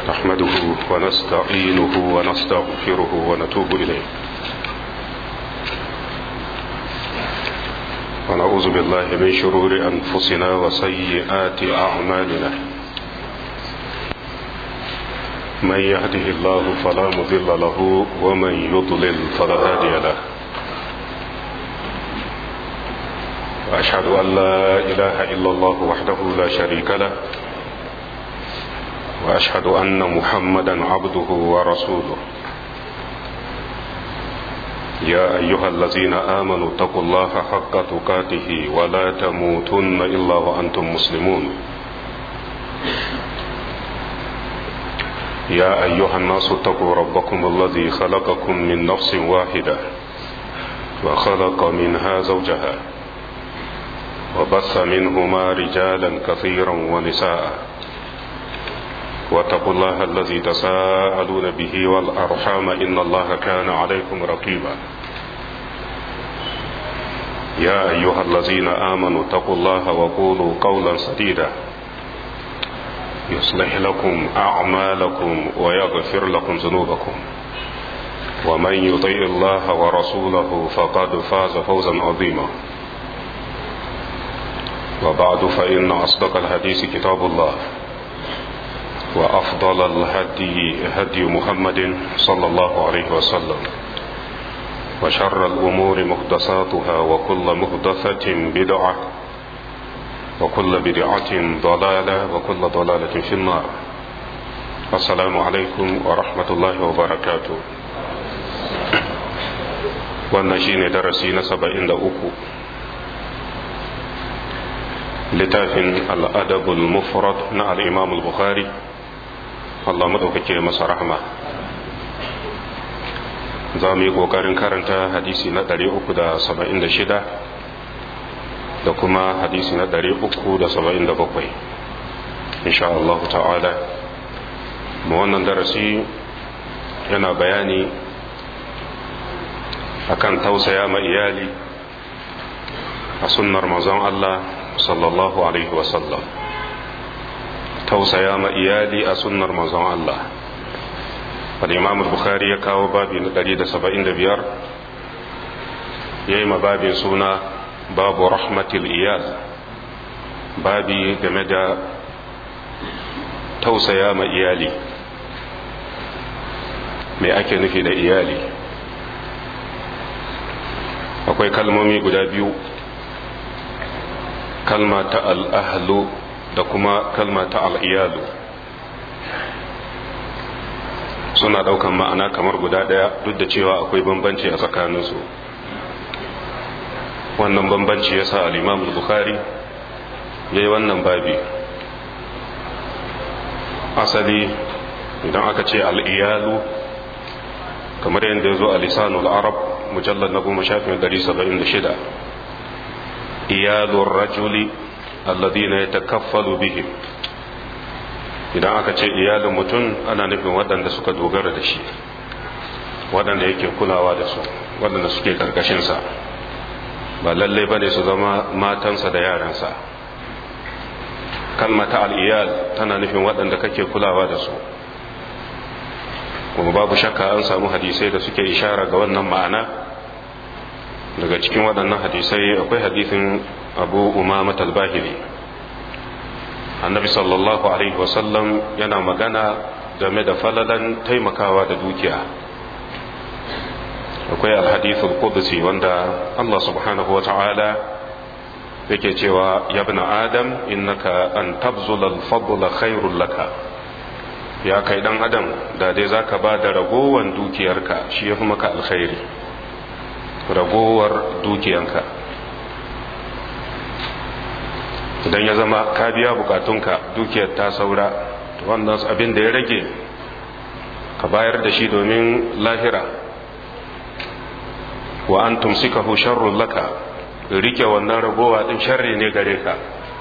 نحمده ونستعينه ونستغفره ونتوب إليه ونعوذ بالله من شرور أنفسنا وسيئات أعمالنا من يهده الله فلا مضل له ومن يضلل فلا هادي له وأشهد أن لا إله إلا الله وحده لا شريك له وأشهد أن محمدا عبده ورسوله يا أيها الذين آمنوا اتقوا الله حق تقاته ولا تموتن إلا وأنتم مسلمون يا أيها الناس اتقوا ربكم الذي خلقكم من نفس واحدة وخلق منها زوجها وبث منهما رجالا كثيرا ونساء واتقوا الله الذي تساءلون به والأرحام إن الله كان عليكم رقيبا يا أيها الذين آمنوا اتقوا الله وقولوا قولا سديدا يصلح لكم أعمالكم ويغفر لكم ذنوبكم ومن يطيع الله ورسوله فقد فاز فوزا عظيما وبعد فإن أصدق الحديث كتاب الله وأفضل الهدي هدي محمد صلى الله عليه وسلم وشر الأمور محدثاتها وكل محدثة بدعة وكل بدعة ضلالة وكل ضلالة في النار السلام عليكم ورحمة الله وبركاته wannan shine darasi na saba'in da uku littafin al'adabul mufrad na al'imam al-bukhari Allah maɗaukake masa rahama za mu yi ƙoƙarin karanta hadisi na 376 da kuma hadisi na 377 insha Allah ta'ala mu wannan darasi yana bayani akan tausaya ma iyali a sunnar manzon Allah sallallahu alaihi wasallam tausaya ma iyali a sunnar manzon Allah al-imam al-bukhari ya kawo babi na 175 yayi ma babin suna babu rahmatil iyal babi game da tausaya ma iyali me ake nufi da iyali akwai kalmomi guda biyu kalma ta al'ahlu da kuma kalma ta al'iyalu suna ɗaukan ma'ana kamar guda ɗaya duk da cewa akwai bambanci a tsakaninsu wannan bambanci ya sa al'imam bukhari ya yi wannan babi asali idan aka ce al'iyalu kamar yadda ya zo a lisanul arab mujallar na goma shafin 176 iyalun rajuli alladina ya takaffalu bihim idan aka ce iyalin mutum ana nufin waɗanda suka dogara da shi waɗanda yake kulawa da su waɗanda suke ƙarƙashinsa ba lalle ba ne su zama matansa da yaransa kalmata al'iyal tana nufin waɗanda kake kulawa da su kuma babu shakka an samu hadisai da suke ishara ga wannan ma'ana daga cikin waɗannan hadisai akwai hadisin abu umama talbahiri annabi sallallahu alaihi wasallam yana magana game da falalan taimakawa da dukiya akwai alhadithul qudsi wanda Allah subhanahu wa ta'ala yake cewa ya ibn adam innaka an tabzula al-fadla khairul laka ya kai dan adam da dai zaka ba da ragowan dukiyarka shi yafi maka alkhairi ragowar dukiyanka idan ya zama ka biya bukatunka dukiyar ta saura wannan abin da ya rage ka bayar da shi domin lahira wa an tumsikahu sharrun laka rike wannan ragowa din sharri ne gare ka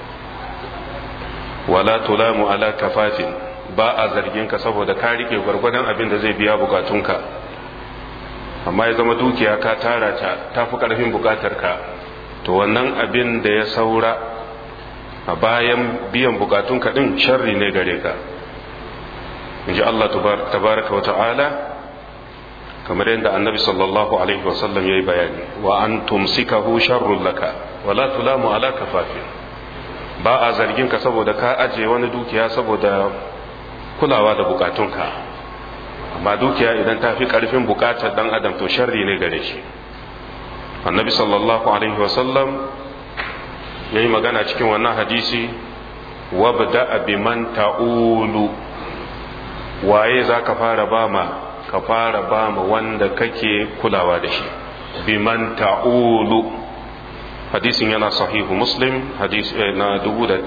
wala tulamu ala kafafin ba a zargin ka saboda ka rike gwargwadon abin da zai biya bukatunka amma ya zama dukiya ka tara ta tafi karfin bukatar ka to wannan abin da ya saura a bayan biyan bukatun kaɗin sharri ne gare ka in ji Allah tabaraka wa ta'ala kamar yadda annabi sallallahu alaihi wasallam ya yi bayani wa an tumsikahu sharrun laka wala tulamu ala kafafin ba a zargin ka saboda ka aje wani dukiya saboda kulawa da bukatunka amma dukiya idan ta fi karfin bukatar dan adam to sharri ne gare shi annabi sallallahu alaihi wasallam ya yi magana cikin wannan hadisi wabda biman ta'ulu waye za ka fara ba ma ka fara ba ma wanda kake kulawa da shi biman ta'ulu hadisin yana sahihu muslim hadis na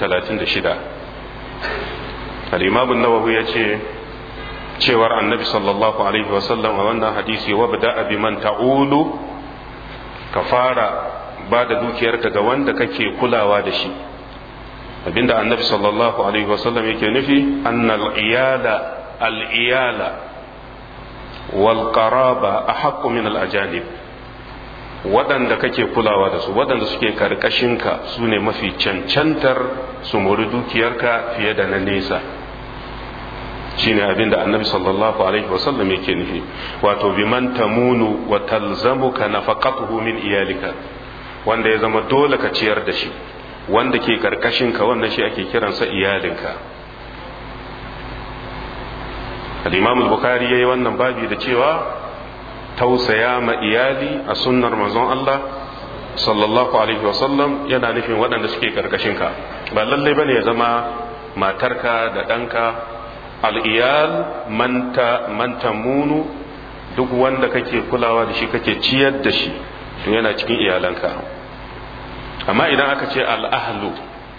1036 al-imam an-nawawi yace cewar annabi sallallahu alaihi wasallam a wannan hadisi wabda biman ta'ulu ka fara ba da dukiyarka ga wanda kake kulawa da shi abinda annabi sallallahu alaihi wasallam yake nufi annal iyala al iyala wal qaraba ahaqqu min al ajanib waɗanda kake kulawa da su waɗanda suke karkashinka su ne mafi cancantar su mori dukiyarka fiye da na nesa shine abin da annabi sallallahu alaihi wasallam yake nufi wato biman tamunu wa talzamuka nafaqatuhu min iyalika wanda ya zama dole ka ciyar da shi wanda ke karkashinka wannan shi ake kiransa iyalinka al-imam al-bukhari yayi wannan babi da cewa tausaya ma iyali a sunnar manzon Allah sallallahu alaihi wasallam yana nufin waɗanda suke karkashinka ba lallai bane ya zama matarka da ɗanka al'iyal manta munu duk wanda kake kulawa da shi kake ciyar da shi to yana cikin iyalanka amma idan aka ce al'ahlu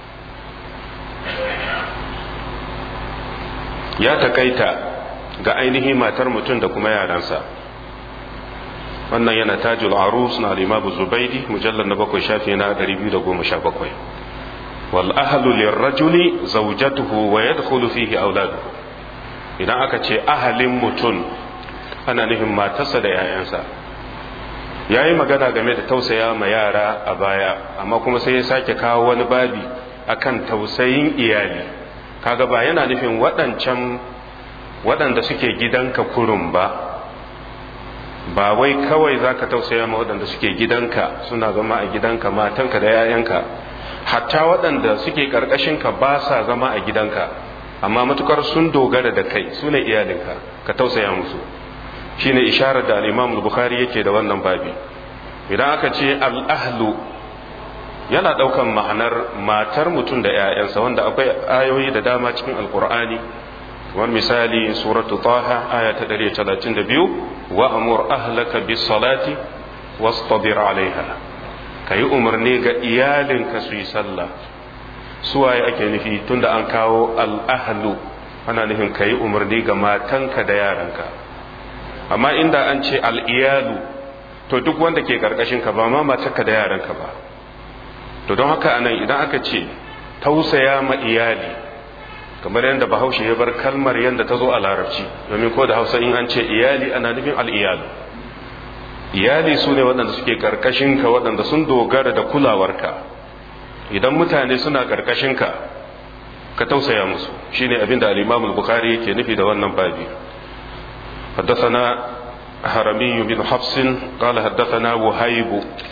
ya takaita ga ainihin matar mutum da kuma yaransa wannan yana tajul arus na limabu zubaidi mujallar na bakwai shafi na 217 wal ahlu lirrajuli zawjatuhu wa yadkhulu fihi auladuhu idan aka ce ahalin mutum ana nufin matarsa da 'ya'yansa ya yi magana game da tausaya ma yara a baya amma kuma sai ya sake kawo wani babi akan tausayin iyali kaga ba yana nufin waɗancan waɗanda suke gidanka kurum ba ba wai kawai za ka tausaya ma waɗanda suke gidanka suna zama a gidanka matanka da 'ya'yanka hatta waɗanda suke ƙarƙashinka ba sa zama a gidanka amma matukar sun dogara da kai su ne iyalinka ka tausaya musu shine isharar da al-imam bukhari yake da wannan babi idan aka ce al-ahlu yana daukan ma'anar matar mutum da 'ya'yansa wanda akwai ayoyi da dama cikin alkur'ani wani misali suratu taha aya ta 132 wa amur ahlaka bis salati wastabir alaiha kayi umarni ga iyalinka su yi sallah suwaye ake nufi tunda an kawo al'ahlu ana nufin kayi umarni ga matanka da yaranka amma inda an ce al'iyalu to duk wanda ke karkashin ka ba ma matarka da yaranka ba to don haka anan idan aka ce tausaya ma iyali kamar yadda bahaushe ya bar kalmar yadda ta zo a larabci domin ko da hausa in an ce iyali ana nufin al'iyalu iyali su ne waɗanda suke karkashin ka waɗanda sun dogara da kulawarka idan mutane suna karkashin ka ka tausaya musu shine abin da al-imam al-bukhari yake nufi da wannan babi حدثنا هرمي بن حفص قال حدثنا وهيب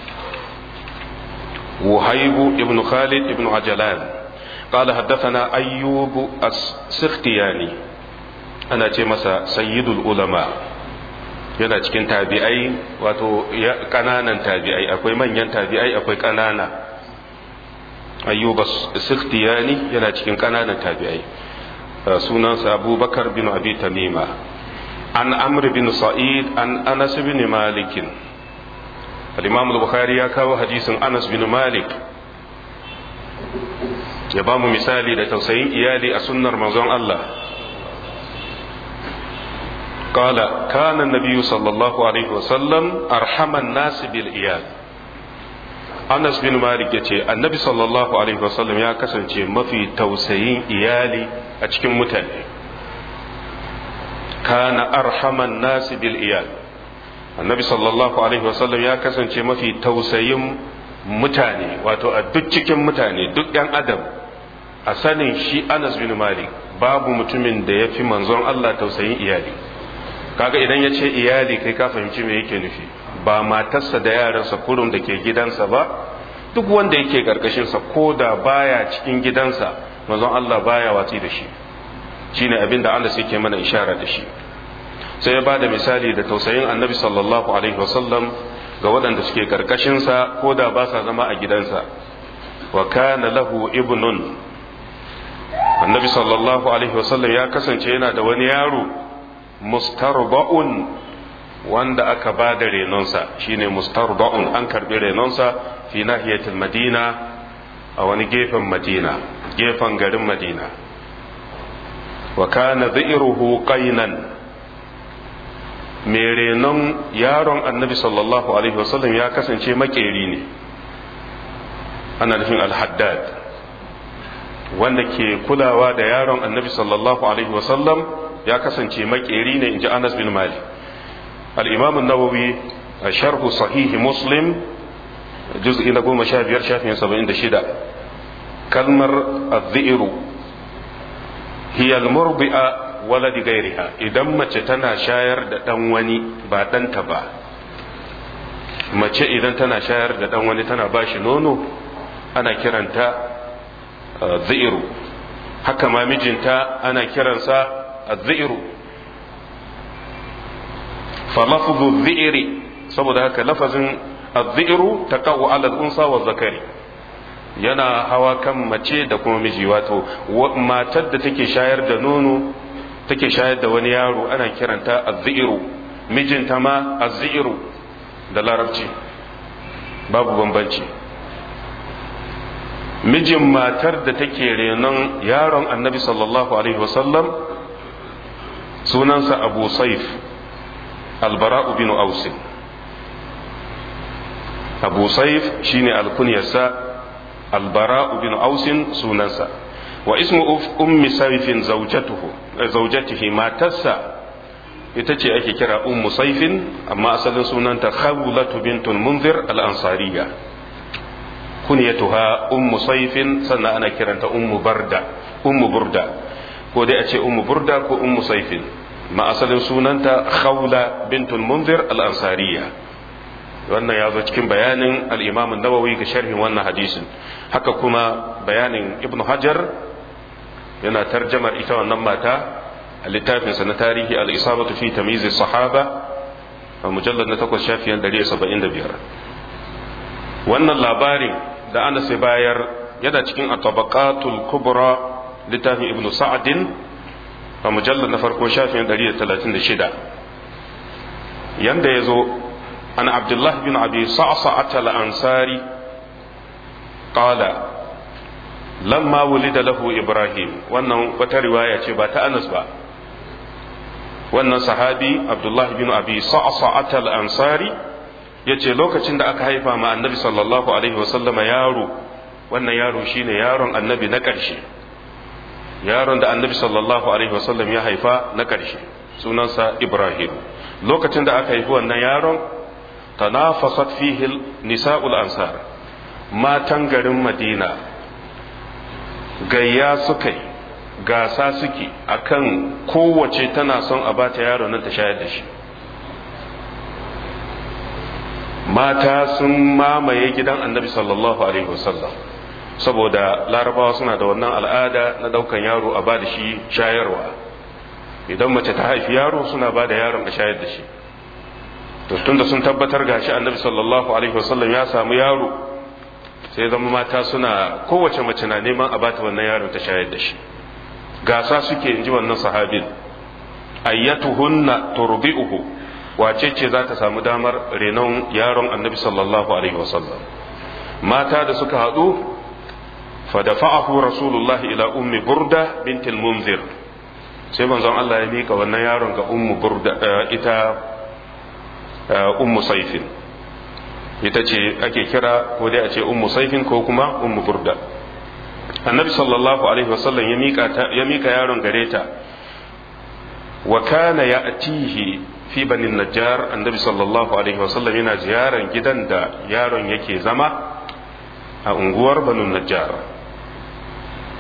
وهيب ابن خالد ابن عجلان قال حدثنا أيوب السختياني أنا مسا سيد العلماء yana cikin tabi'ai wato kananan tabi'ai akwai manyan tabi'ai akwai kanana ayyuba sikhtiyani yana cikin kananan tabi'ai sunansa abubakar bin abi tamima an amr bin sa'id an anas bin malik al-imam al-bukhari ya kawo hadisin anas bin malik ya ba mu misali da tausayin iyali a sunnar manzon Allah قال كان النبي صلى الله عليه وسلم أرحم الناس بالإيال Anas bin Malik ya ce annabi sallallahu alaihi wasallam ya kasance mafi tausayin iyali a cikin mutane kana arhaman nasi bil iyal annabi sallallahu alaihi wasallam ya kasance mafi tausayin mutane wato a duk cikin mutane duk yan adam a sanin shi anas bin malik babu mutumin da ya fi manzon Allah tausayin iyali kaga idan ya ce iyali kai ka fahimci me yake nufi ba matarsa da yaransa kurum da ke gidansa ba duk wanda yake karkashinsa ko da baya cikin gidansa manzon Allah baya watsi da shi shine abin da Allah yake mana ishara da shi sai ya bada misali da tausayin annabi sallallahu alaihi wasallam ga waɗanda suke karkashinsa ko da ba sa zama a gidansa wa kana lahu ibnun annabi sallallahu alaihi wasallam ya kasance yana da wani yaro mustarba'un wanda aka ba da renonsa shine mustarba'un an karbi renonsa fi nahiyatul madina a wani gefen madina gefen garin madina wa kana dhi'ruhu qainan mai renon yaron annabi sallallahu alaihi wasallam ya kasance makeri ne ana nufin al-haddad wanda ke kulawa da yaron annabi sallallahu alaihi wasallam ya kasance makeri ne in ji anas bin malik al-imam an-nawawi a sharhu sahihi muslim juz'i na goma sha biyar shafin saba'in da shida kalmar az-zi'ru hiya al-murbi'a waladi gairiha idan mace tana shayar da dan wani ba ɗanta ba mace idan tana shayar da dan wani tana bashi nono ana kiranta zi'iru haka ma mijinta ana kiransa zi'iru falafzu zi'iri saboda haka lafazin zi'iru ta kawo alal unsa wa zakari yana hawa kan mace da kuma miji wato matar da take shayar da nono take shayar da wani yaro ana kiranta zi'iru mijinta ma zi'iru da larabci babu bambanci mijin matar da take renon yaron annabi sallallahu alaihi wasallam sunansa abu saif albara'u bin ausin abu saif shine alkunyarsa albara'u bin ausin sunansa wa ismu ummi saifin zaujatihi matarsa ita ce ake kira ummu saifin amma asalin sunanta khawlatu bintul munzir al-ansariya kunyatuha ummu saifin sannan ana kiranta ummu barda ummu burda ko dai a ce ummu burda ko ummu saifin ma asalin sunanta khawla bintul munzir al-ansariya wannan ya zo cikin bayanin al-imam an-nawawi ga sharhin wannan hadisin haka kuma bayanin ibnu hajar yana tarjamar ita wannan mata a littafinsa na tarihi al-isabatu fi tamyiz sahaba a mujallad na 8 shafiyan 175 wannan labarin da ana sai bayar yana cikin at-tabaqatul kubra littafin ibnu sa'adin a mujallad na farko shafiyan 136 yanda yazo an abdullah bin abi sa'sa'at al-ansari qala lamma wulida lahu ibrahim wannan wata riwaya ce ba ta anas ba wannan sahabi abdullahi bin abi sa'sa'at al-ansari yace lokacin da aka haifa ma annabi sallallahu alaihi wasallama yaro wannan yaro shine yaron annabi na ƙarshe yaron da annabi sallallahu alaihi wasallam ya haifa na ƙarshe sunansa ibrahim lokacin da aka haifi wannan yaron tanafasat fihi nisa'ul ansar matan garin madina gayya suka yi gasa suke akan kowace tana son a bata yaro nan ta shayar da shi mata sun mamaye gidan annabi sallallahu alaihi wasallam saboda larabawa suna da wannan al'ada na daukan yaro a bada shi shayarwa idan mace ta haifi yaro suna bada yaron a shayar da shi to tunda sun tabbatar gashi annabi sallallahu alaihi wasallam ya samu yaro sai zama mata suna kowace mace na neman a bata wannan yaron ta shayar da shi gasa suke inji wannan sahabin ayyatuhunna turbi'uhu wace ce za ta samu damar renon yaron annabi sallallahu alaihi wasallam mata da suka haɗu fadafa'ahu rasulullah ila ummi burda bintil munzir sai manzon Allah ya mika wannan yaron ga ummu burda ita ummu saifin ita ce ake kira ko dai a ce ummu saifin ko kuma ummu burda annabi sallallahu alaihi wasallam ya mika ya mika yaron gare ta wa kana ya'tihi fi banin najjar annabi sallallahu alaihi wasallam yana ziyaran gidan da yaron yake zama a unguwar banin najjar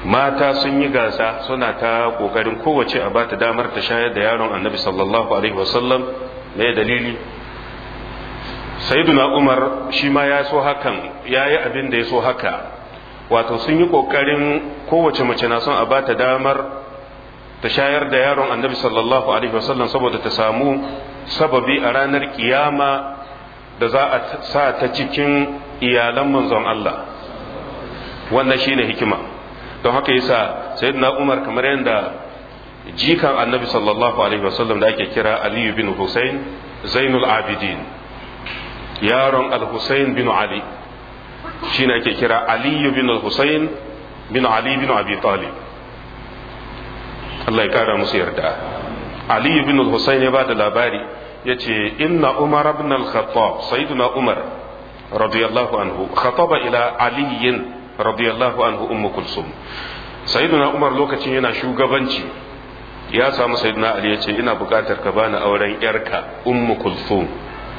mata sun yi gasa suna ta kokarin kowace a bata damar ta shayar da yaron annabi sallallahu alaihi wasallam me dalili sayyiduna umar shi ma ya so hakan ya yi abin da ya so haka wato sun yi kokarin kowace mace na son a bata damar ta shayar da yaron annabi sallallahu alaihi wasallam saboda ta samu sababi a ranar kiyama da za a sa ta cikin iyalan manzon Allah wannan shine hikima don haka yasa sayyidina Umar kamar yadda jikan annabi sallallahu alaihi wasallam da ake kira Ali bin Hussein Zainul Abidin yaron Al-Hussein bin Ali shine ake kira Ali bin Hussein bin Ali bin Abi Talib Allah ya kara musu yarda Ali bin Hussein ya bada labari yace inna Umar ibn al-Khattab sayyiduna Umar radiyallahu anhu khataba ila Ali radiyallahu anhu ummu kulsum sayyiduna Umar lokacin yana shugabanci ya samu sayyiduna Ali yace ina bukatar ka bani auren yarka ummu kulsum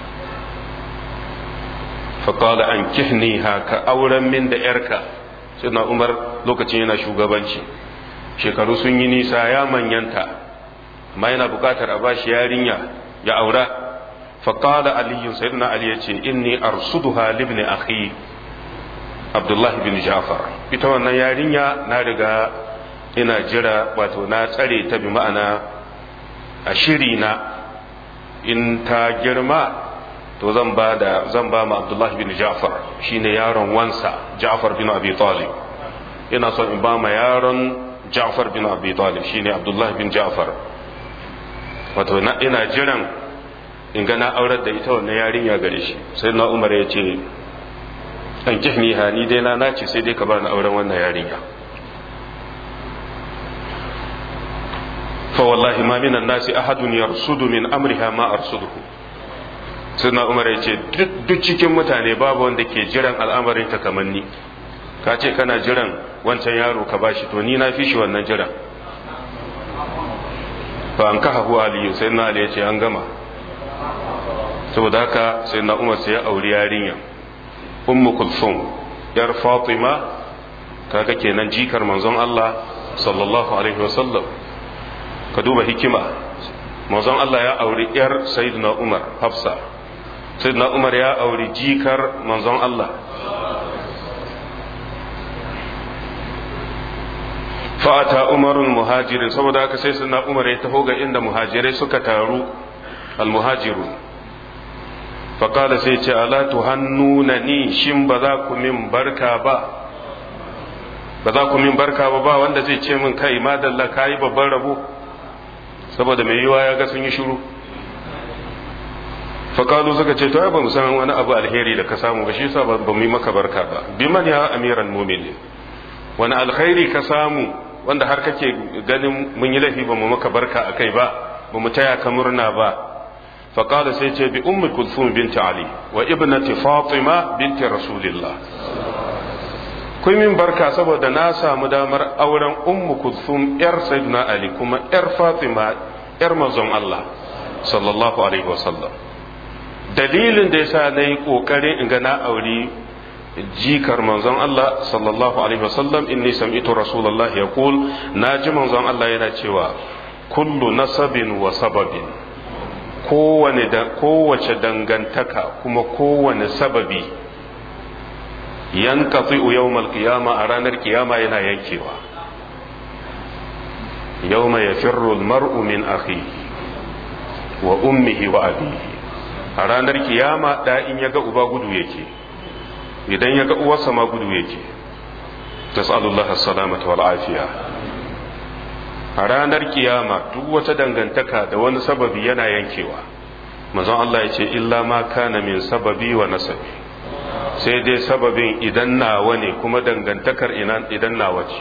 فقال أنكحنيها كأولا من da yarka سيدنا Umar lokacin yana shugabanci shekaru sun yi nisa ya manyanta amma yana bukatar a bashi yarinya ya aura faƙala aliyu sayyidina ali ya ce inni arsuduha libni akhi abdullah bin ja'far ita wannan yarinya na riga ina jira wato na tsare ta bi ma'ana a shiri na in ta girma to zan ba da zan ba ma abdullah bin ja'far shine yaron wansa ja'far bin abi talib ina son in ba ma yaron Ja'far bin Abi Talib shine Abdullah bin Ja'far wato ina jiran in ga na aurar da ita wannan yarinya gare shi sai na Umar ya ce an kihni ha ni dai na nace sai dai ka bar ni auren wannan yarinya fa wallahi ma minan nasi ahadun yarsudu min amriha ma arsuduhu sai na Umar ya ce duk cikin mutane babu wanda ke jiran al'amarin ta kamar ni ka ce kana jiran wancan yaro ka bashi to ni na fi shi wannan jiran fa an kaha huwa aliyu sai na ali ya ce an gama saboda haka sai na umar sai ya auri yarinya ummu kulsum yar fatima kaga kenan jikar manzon Allah sallallahu alaihi wasallam ka duba hikima manzon Allah ya auri yar sayyidina umar hafsa sayyidina umar ya auri jikar manzon Allah fa'ata umarun muhajirin saboda haka sai suna umar ya taho ga inda muhajirai suka taru almuhajiru faƙada sai ce ala tuhannuna ni shin ba za ku min barka ba ba za ku min barka ba ba wanda zai ce min kai madalla ka yi babban rabo saboda mai yiwa ya ga sun yi shiru faƙalu suka ce to ba mu san wani abu alheri da ka samu ba shi yasa ba mu yi maka barka ba biman ya amiran muminin wani alkhairi ka samu wanda har kake ganin mun yi laifi ba mu maka barka a kai ba ba mu taya ka murna ba faƙada sai ce bi ummi kulthum binti ali wa ibnati fatima binti rasulillah kun min barka saboda na samu damar auren ummu kulthum yar sayyidina ali kuma yar fatima yar manzon Allah sallallahu alaihi wasallam dalilin da yasa nayi kokarin in ga na auri jikar manzon Allah sallallahu alaihi wasallam inni sami'tu rasulullah yaqul naji manzon Allah yana cewa kullu nasabin wa sababin kowane da kowace dangantaka kuma kowane sababi yanqati yawmal qiyama a ranar kiyama yana yankewa yawma yafirru al-mar'u min akhihi wa ummihi wa abihi a ranar kiyama da in yaga uba gudu yake idan ya ga uwarsa ma gudu yake tas'alullah as-salamata wal afiya a ranar kiyama duk wata dangantaka da wani sababi yana yankewa manzon Allah ya ce illa ma kana min sababi wa nasabi sai dai sababin idan nawa ne kuma dangantakar idan nawa ce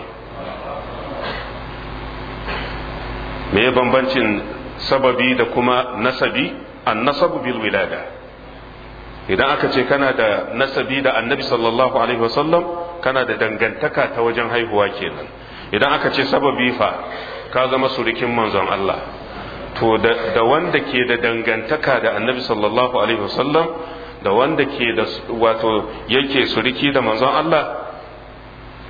me bambancin sababi da kuma nasabi an nasabu bil wilada idan aka ce kana da nasabi da annabi sallallahu alaihi wasallam kana da dangantaka ta wajen haihuwa kenan idan aka ce sababi fa ka zama surikin manzon Allah to da wanda ke da dangantaka da annabi sallallahu alaihi wasallam da wanda ke da wato yake suriki da manzon Allah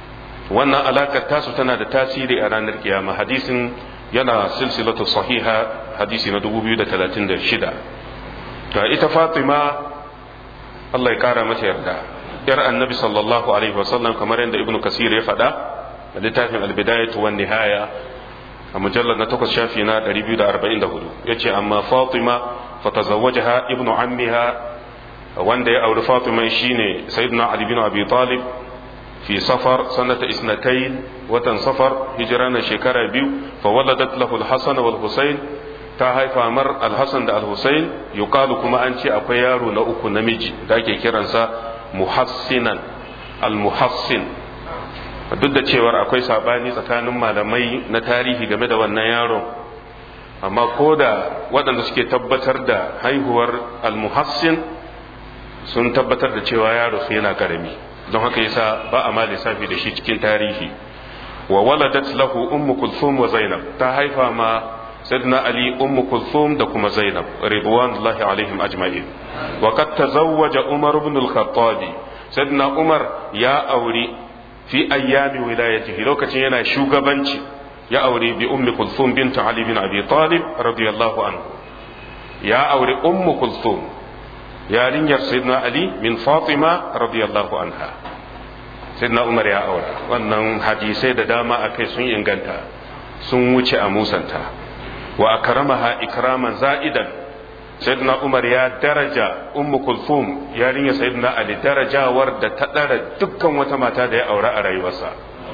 wannan alakar tasu tana da tasiri a ranar kiyama hadisin yana silsilatu sahiha hadisi na 2036 ta ita fatima Allah ya kara mata yarda yar annabi sallallahu alaihi wasallam kamar yadda ibnu kasir ya faɗa a littafin albidayatu wan nihaya a mujallar na takwas shafi na 244 yace amma fatima fatazawwajaha ibnu ammiha wanda ya auri fatima shine sayyidina ali bin abi talib fi safar sanata isnatayn watan safar hijira na shekara biyu fa waladat lahu al-hasan wal husayn ta haifa mar al-hasan da al-husayn yuqalu kuma an ce akwai yaro na uku namiji da ake kiransa muhassinan al-muhassin duk da cewar akwai sabani tsakanin malamai na tarihi game da wannan yaron amma ko da waɗanda suke tabbatar da haihuwar al-muhassin sun tabbatar da cewa yaro su yana karami don haka yasa ba a ma lissafi da shi cikin tarihi wa waladat lahu ummu kulthum wa zainab ta haifa ma sayyidina ali ummu kulthum da kuma zainab ridwanullahi alaihim ajma'in wa qad tazawwaja umar ibn al-khattab sayyidina umar ya auri fi ayyami wilayatihi lokacin yana shugabanci ya aure bi ummi kulthum bint ali bin abi talib radiyallahu anhu ya aure ummu kulthum yarinyar sayyidina ali min fatima radiyallahu anha sayyidina umar ya aura wannan hadisai da dama akai sun inganta sun wuce a musanta wa akramaha ikraman za'idan sayyidina umar ya daraja ummu kulthum yarinyar sayyidina ali darajawar da ta dara dukkan wata mata da ya aura a rayuwarsa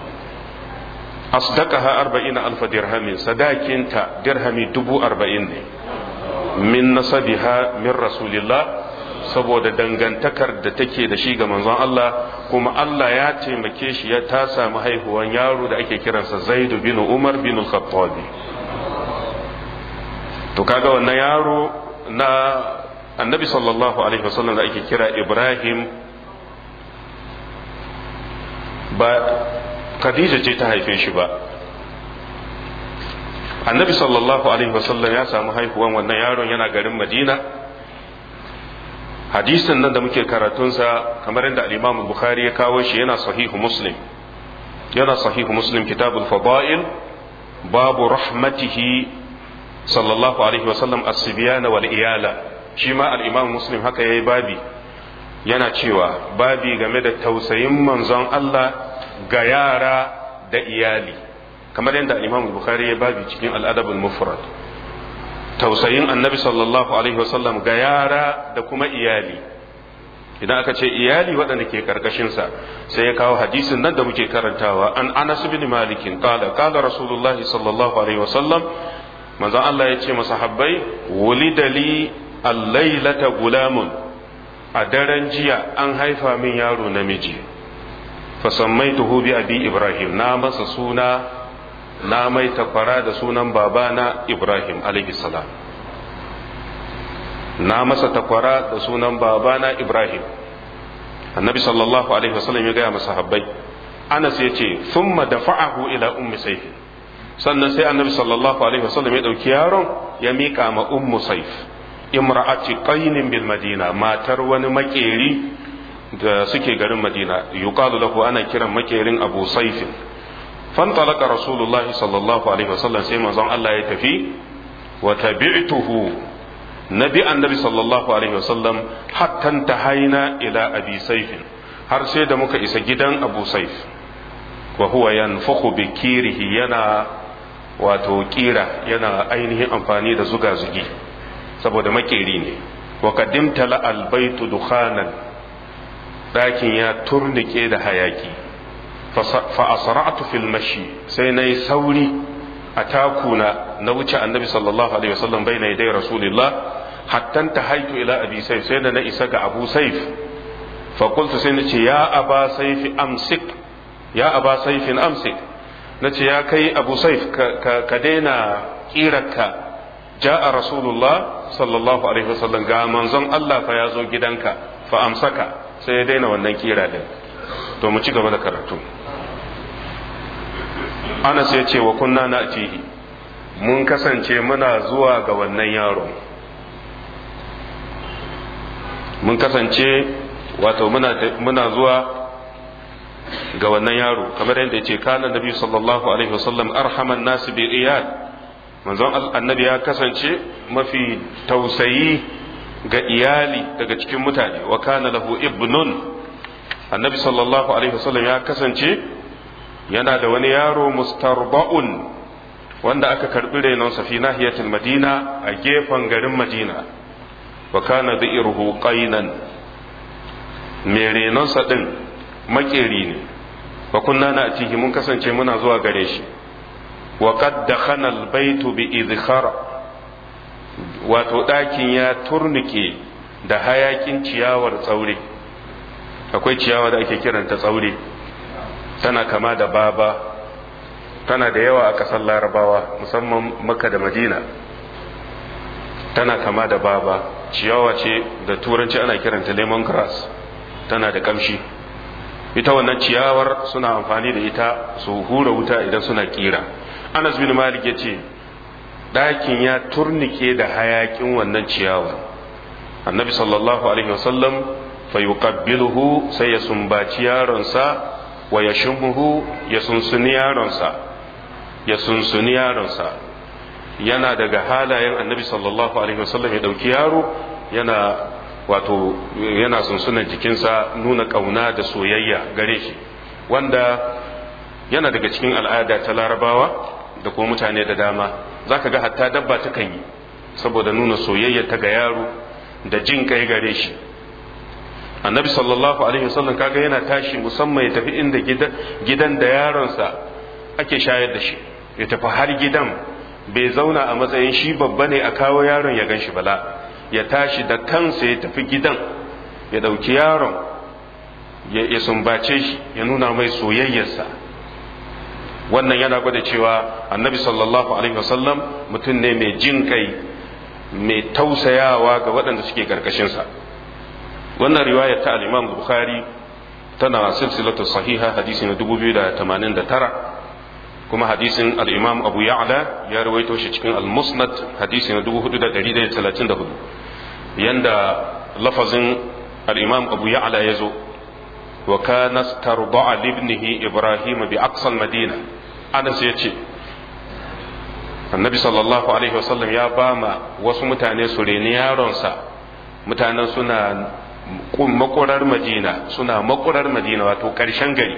asdaqaha arba'ina alfa dirhamin sadakinta dirhami dubu arba'in ne min nasabiha min rasulillah saboda dangantakar da take da shi ga manzon Allah kuma Allah ya taimake shi ya ta samu haihuwan yaro da ake kiransa Zaidu bin Umar bin Al-Khattab to kaga wannan yaro na Annabi sallallahu alaihi wasallam da ake kira Ibrahim ba Khadija ce ta haife shi ba Annabi sallallahu alaihi wasallam ya samu haihuwan wannan yaron yana garin Madina hadisin nan da muke karatunsa kamar yadda al-Imam Bukhari ya kawo shi yana sahihu Muslim yana sahihu Muslim kitabul fada'il babu rahmatihi sallallahu alaihi wa sallam as-sibyana wal iyala shi ma al-Imam Muslim haka yayi babi yana cewa babi game da tausayin manzon Allah ga yara da iyali kamar yadda al-Imam Bukhari ya babi cikin al-Adab al-Mufrad tausayin annabi sallallahu alaihi wasallam ga yara da kuma iyali idan aka ce iyali waɗanda ke karkashinsa sai ya kawo hadisin nan da muke karantawa an anas bin malikin qala qala rasulullah sallallahu alaihi wasallam manzon Allah ya ce masahabbai wulida li al-lailata gulamun a daren jiya an haifa min yaro namiji fa sammaituhu bi abi ibrahim na masa suna na mai takwara da sunan babana Ibrahim salam na masa takwara da sunan babana Ibrahim annabi sallallahu alaihi wasallam ya gaya masa habbai Anas ya ce thumma dafa'ahu ila ummi sayf sannan sai annabi sallallahu alaihi wasallam ya dauki yaron ya mika ma ummu sayf imra'ati qainin bil madina matar wani makeri da suke garin madina yuqalu lahu ana kiran makerin abu saifin fantalaka rasulullahi sallallahu alaihi wasallam sai manzon Allah ya tafi wa tabi'tuhu nabi annabi sallallahu alaihi wasallam hatta tahaina ila abi saifin har sai da muka isa gidan abu saif wa huwa yanfukhu bi kirihi yana wato kira yana ainihin amfani da zuga zugi saboda makeri ne wa qaddimta la albaytu dukhanan dakin ya turnike da hayaki فأسرعت في المشي سيني سوري أتاكونا نوجه النبي صلى الله عليه وسلم بين يدي رسول الله حتى انتهيت إلى أبي سيف سيدنا إساق أبو سيف فقلت سيدنا يا أبا سيف أمسك يا أبا سيف أمسك نتي يا كي أبو سيف كدينا إيرك جاء رسول الله صلى الله عليه وسلم قال منظم الله فيازو جدنك فأمسك سيدنا ونكيرا دين to mu ci gaba da karatu anas ya ce wa kunna na atihi mun kasance muna zuwa ga wannan yaro mun kasance wato muna zuwa ga wannan yaro kamar yadda ya ce kana nabi sallallahu alaihi wasallam arhaman nasu bi iyad manzon annabi ya kasance mafi tausayi ga iyali daga cikin mutane wa kana lahu ibnun annabi sallallahu alaihi wasallam ya kasance yana da wani yaro mustarba'un wanda aka karbi renonsa fi nahiyatul madina a gefen garin madina wa kana dhi'ruhu qainan mai renonsa din makeri ne wa kunna na atihi mun kasance muna zuwa gare shi wa qad dakhana al-baytu bi idkhar wato ɗakin ya turnike da hayakin ciyawar tsaure akwai ciyawa da ake kiranta tsaure tana kama da baba tana da yawa a ƙasar larabawa musamman maka da madina tana kama da baba ciyawa ce da turanci ana kiranta lemon grass tana da ƙamshi ita wannan ciyawar suna amfani da ita su hura wuta idan suna kira anas bin malik ya ce ɗakin ya turnike da hayakin wannan ciyawar annabi sallallahu alaihi wasallam fa yuqabbiluhu sai ya sumbaci yaronsa wa ya shumuhu ya sunsuni yaronsa ya sunsuni yaronsa yana daga halayen annabi sallallahu alaihi wasallam ya dauki yaro yana wato yana sunsunan jikinsa nuna kauna da soyayya gare shi wanda yana daga cikin al'ada ta larabawa da kuma mutane da dama zaka ga hatta dabba ta kan yi saboda nuna soyayya ta ga yaro da jin kai gare shi annabi sallallahu alaihi wasallam kaga yana tashi musamman ya tafi inda gidan da yaronsa ake shayar da shi ya tafi har gidan bai zauna a matsayin shi babba ne a kawo yaron ya gan shi bala ya tashi da kansa ya tafi gidan ya ɗauki yaron ya sumbace shi ya nuna mai soyayyarsa wannan yana gwada cewa annabi sallallahu alaihi wasallam mutum ne mai jin kai mai tausayawa ga waɗanda suke ƙarƙashinsa wannan riwayar ta al-imam bukhari tana silsilatu sahiha hadisi na 2089 kuma hadisin al-imam abu ya'la ya rawaito shi cikin al-musnad hadisi na 4134 yanda lafazin al-imam abu ya'la ya zo wa kana tarda'a libnihi ibrahim bi aqsa al-madina anas yace annabi sallallahu alaihi wasallam ya bama wasu mutane su reni yaronsa mutanen suna makurar madina suna makurar madina wato ƙarshen gari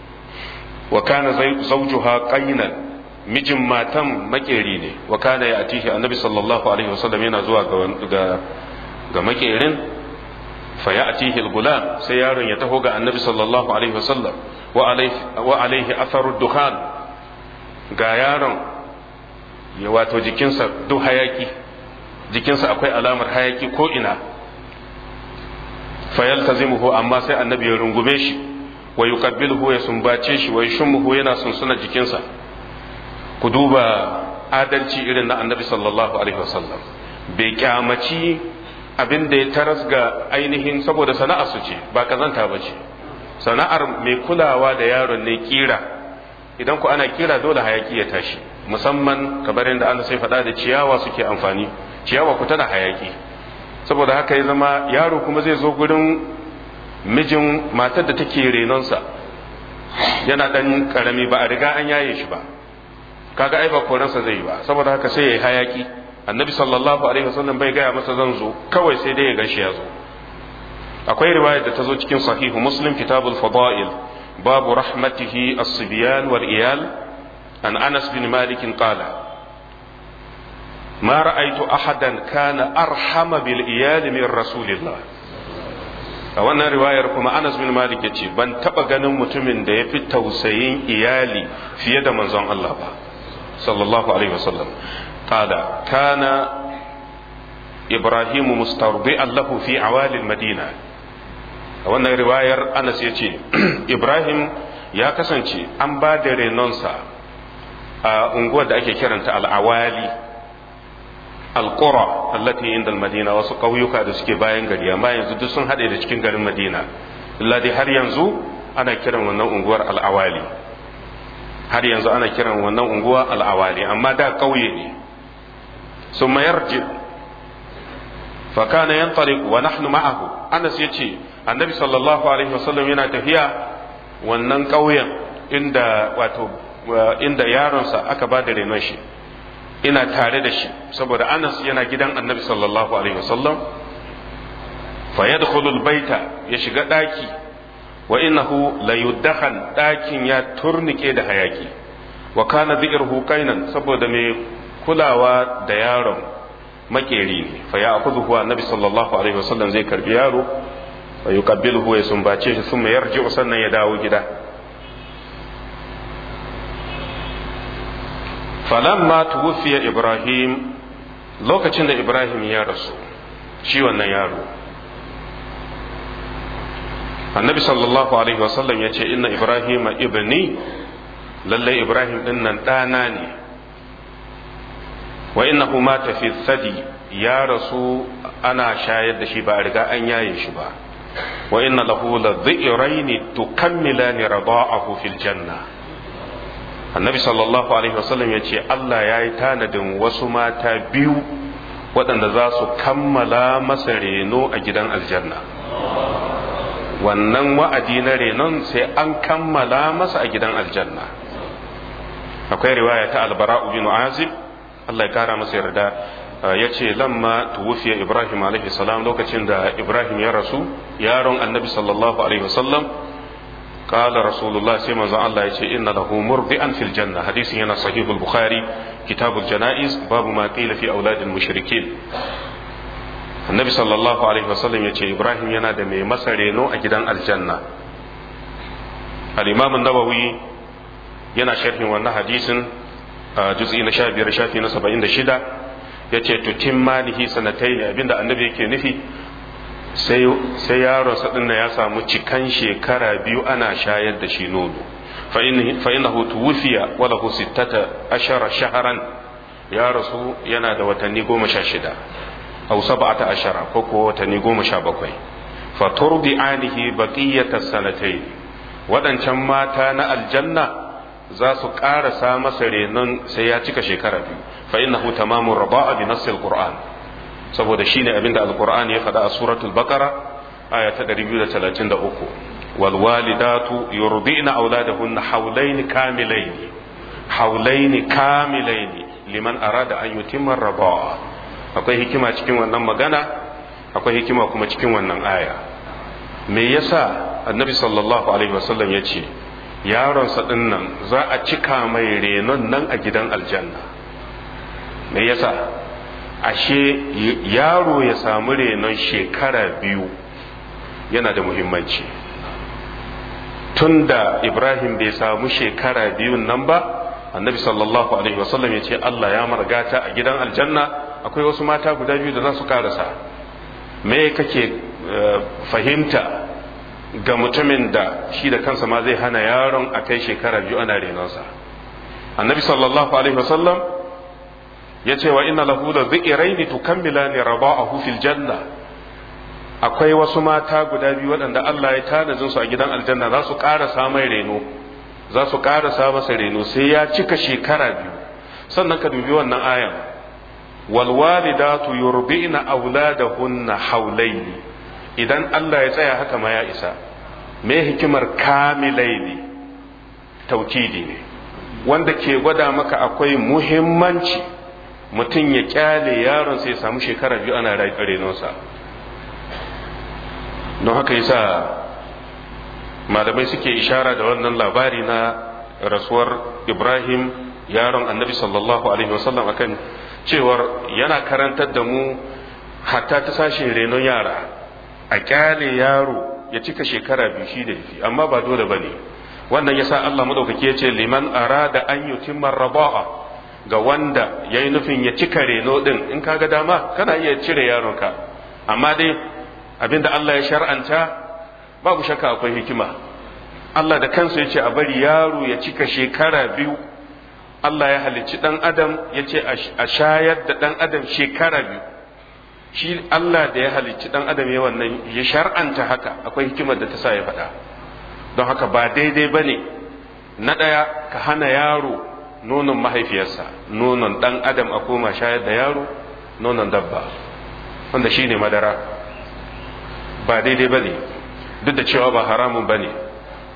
wa kana zawjuha qaynan mijin matan makeri ne wa kana ya atihi annabi sallallahu alaihi wasallam yana zuwa ga ga makerin fa ya atihi al-gulam sai yaron ya taho ga annabi sallallahu alaihi wasallam wa alaihi wa alaihi atharu dukhan ga yaron ya wato jikinsa duk hayaki jikinsa akwai alamar hayaki ko ina fayaltazimuhu amma sai annabi ya rungume shi wa yuqabbiluhu ya sumbace shi wa yushmuhu yana sunsuna jikinsa ku duba adalci irin na annabi sallallahu alaihi wasallam bai kyamaci abin da ya taras ga ainihin saboda sana'a su ce ba kazanta ba ce sana'ar mai kulawa da yaron ne kira idan ku ana kira dole hayaki ya tashi musamman kamar yadda Allah sai faɗa da ciyawa suke amfani ciyawa ku tana hayaki saboda haka ya zama yaro kuma zai zo gurin mijin matar da take renonsa yana dan karami ba a riga an yaye shi ba kaga ai ba koransa zai yi ba saboda haka sai ya yi hayaki annabi sallallahu alaihi wasallam bai gaya masa zan zo kawai sai dai ya gashi ya zo akwai riwayar da ta zo cikin sahihu muslim kitabul fada'il babu rahmatihi as-sibyan wal iyal an anas bin malik qala ما رأيت أحدا كان أرحم بالإيال من رسول الله a wannan riwayar kuma Anas bin Malik ya ce ban taɓa ganin mutumin da ya fi tausayin iyali fiye da manzon Allah ba sallallahu alaihi wasallam qala kana Ibrahimu mustardi'an lahu fi awalil madina a wannan riwayar Anas ya ce Ibrahim ya kasance an ba da renonsa a unguwar da ake kiranta al'awali alqura allati inda madina wasu ƙauyuka da suke bayan gari amma yanzu duk sun haɗe da cikin garin madina ladi har yanzu ana kiran wannan unguwar al'awali har yanzu ana kiran wannan unguwa al'awali amma da ƙauye ne sun mayar ji fakana yan wa nahnu ma'ahu anas ya ce annabi sallallahu alaihi wasallam yana tafiya wannan ƙauyen inda wato inda yaronsa aka ba da renon shi ina tare da shi saboda anas yana gidan annabi sallallahu alaihi wasallam fa yadkhulu baita ya shiga daki wa innahu la yudakhan dakin ya turnike da hayaki wa kana dhi'ruhu kainan saboda mai kulawa da yaron makeri ne fa ya akuzuhu annabi sallallahu alaihi wasallam zai karbi yaro wa yuqabbiluhu ya sumbace shi sun yarji sannan ya dawo gida falamma tuwfiya ibrahim lokacin da ibrahim ya rasu shi wannan yaro annabi sallallahu alaihi wasallam ya ce inna ibrahim ibni lallai ibrahim din nan ɗana ne wa innahu mata fi sadi ya rasu ana shayar da shi ba a riga an yaye shi ba wa inna lahu la dhi'raini tukammilani rada'ahu fil janna annabi sallallahu alaihi wasallam ya ce Allah ya yi tanadin wasu mata biyu waɗanda za su kammala masa reno a gidan aljanna wannan wa'adi na renon sai an kammala masa a gidan aljanna akwai riwaya ta albara'u bin azib Allah ya kara masa yarda ya ce lamma tuwufiya ibrahim alaihi salam lokacin da ibrahim ya rasu yaron annabi sallallahu alaihi wasallam قال رسول الله سيما الله يتي إن له مرضئا في الجنة حديث هنا صحيح البخاري كتاب الجنائز باب ما قيل في أولاد المشركين النبي صلى الله عليه وسلم يتي إبراهيم ينادى مي مسرينو أجدان الجنة الإمام النووي yana sharhin wannan hadisin juz'i na sha biyar shafi na saba'in da shida ya ce tutin malihi sanatai ne abinda annabi yake nufi sai yaronsa ɗin ya samu cikan shekara biyu ana shayar da shi nono fa innahu tuwfiya wa lahu sittata ashara shahran ya rasu yana da watanni goma sha shida aw sab'ata ashara ko ko watanni goma sha bakwai fa turdi anihi baqiyata sanatayn waɗancan mata na aljanna za su ƙarasa masa renon sai ya cika shekara biyu fa innahu tamamu raba'a bi nassil qur'an saboda shine abinda alqur'ani ya faɗa a suratul baqara aya ta 233 wal walidatu yurdina auladahunna hawlayn kamilayn hawlayn kamilayn liman arada an yutimma raba'a akwai hikima cikin wannan magana akwai hikima kuma cikin wannan aya me yasa annabi sallallahu alaihi wasallam ya ce yaronsa ɗin nan za a cika mai renon nan a gidan aljanna me yasa ashe yaro ya samu renon shekara biyu yana da muhimmanci tunda ibrahim bai samu shekara biyun nan ba annabi sallallahu alaihi wasallam ya ce allah ya margata a gidan aljanna akwai wasu mata guda biyu da za su karasa me kake fahimta ga mutumin da shi da kansa ma zai hana yaron a kai shekara biyu ana renonsa annabi sallallahu alaihi wasallam ya ce wa inna lahu da zi'iraini tukammila ni raba'ahu fil janna akwai wasu mata guda biyu waɗanda Allah ya tanadin su a gidan aljanna za su ƙarasa mai reno za su ƙarasa masa reno sai ya cika shekara biyu sannan ka dubi wannan ayan wal walidatu yurbi'na auladahunna hawlaini idan Allah ya tsaya haka ma ya isa me hikimar kamilai ne taukidi ne wanda ke gwada maka akwai muhimmanci mutum ya kyale yaron sai ya samu shekara biyu ana renonsa don haka yasa malamai suke ishara da wannan labari na rasuwar ibrahim yaron annabi sallallahu alaihi wasallam akan cewar yana karantar da mu hatta ta sashin renon yara a kyale yaro ya cika shekara biyu shi da yafi amma ba dole bane wannan yasa Allah madaukaki ya ce liman arada an yutimma raba'a ga wanda yayi nufin ya cika reno din in kaga dama kana iya cire yaronka amma dai abinda Allah ya shar'anta babu shakka akwai hikima Allah da kansa ya ce a bari yaro ya cika shekara biyu Allah ya halicci dan adam ya ce a shayar da dan adam shekara biyu shi Allah da ya halicci dan adam ya wannan ya shar'anta haka akwai hikimar da ta sa ya faɗa don haka ba daidai bane na ɗaya ka hana yaro nonon mahaifiyarsa nonon dan adam a koma shayar da yaro nonon dabba wanda shine madara ba daidai bane duk da cewa ba haramun bane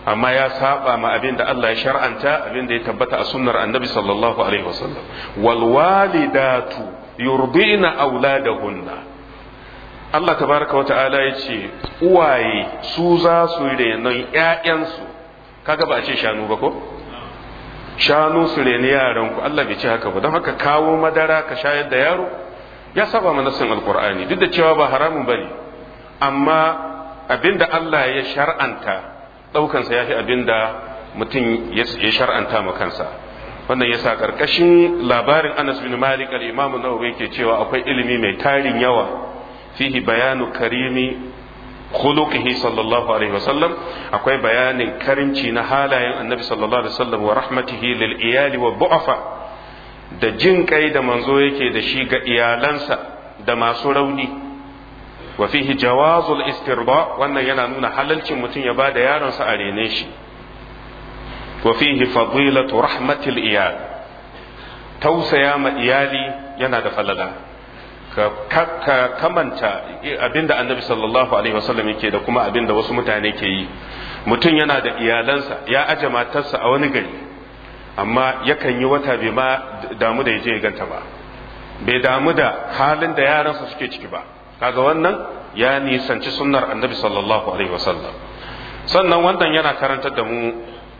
amma ya saba ma abin da Allah ya shar'anta abin da ya tabbata a sunnar annabi sallallahu alaihi wasallam wal walidatu yurdina auladahunna Allah tabaraka wa ta'ala ya ce uwaye su za su renon ƴaƴansu kaga ba a ce shanu ba ko shanu su reni yaran ku Allah bai ce haka ba don haka kawo madara ka shayar da yaro ya saba mana nassin alqur'ani duk da cewa ba haramun bane amma abinda Allah ya shar'anta daukansa ya fi abinda mutum ya shar'anta ma kansa wannan yasa karkashin labarin Anas bin Malik al-Imam Nawawi yake cewa akwai ilimi mai tarin yawa fihi bayanu karimi khuluqihi sallallahu alaihi wasallam akwai bayanin karimci na halayen annabi sallallahu alaihi wasallam wa rahmatihi lil iyali wa bu'afa da jin kai da manzo yake da shi ga iyalansa da masu rauni wa fihi jawazul istirba wannan yana nuna halalcin mutum ya bada yaronsa a rene shi wa fihi fadilatu rahmatil iyal tausaya ma iyali yana da falala ka kamanta abinda annabi sallallahu alaihi wasallam yake da kuma abinda wasu mutane ke yi mutum yana da iyalansa ya aje matarsa a wani gari amma yakan yi wata bai ma damu da ya je ganta ba bai damu da halin da yaransa suke ciki ba kaga wannan ya nisanci sunnar annabi sallallahu alaihi wasallam sannan wannan yana karantar da mu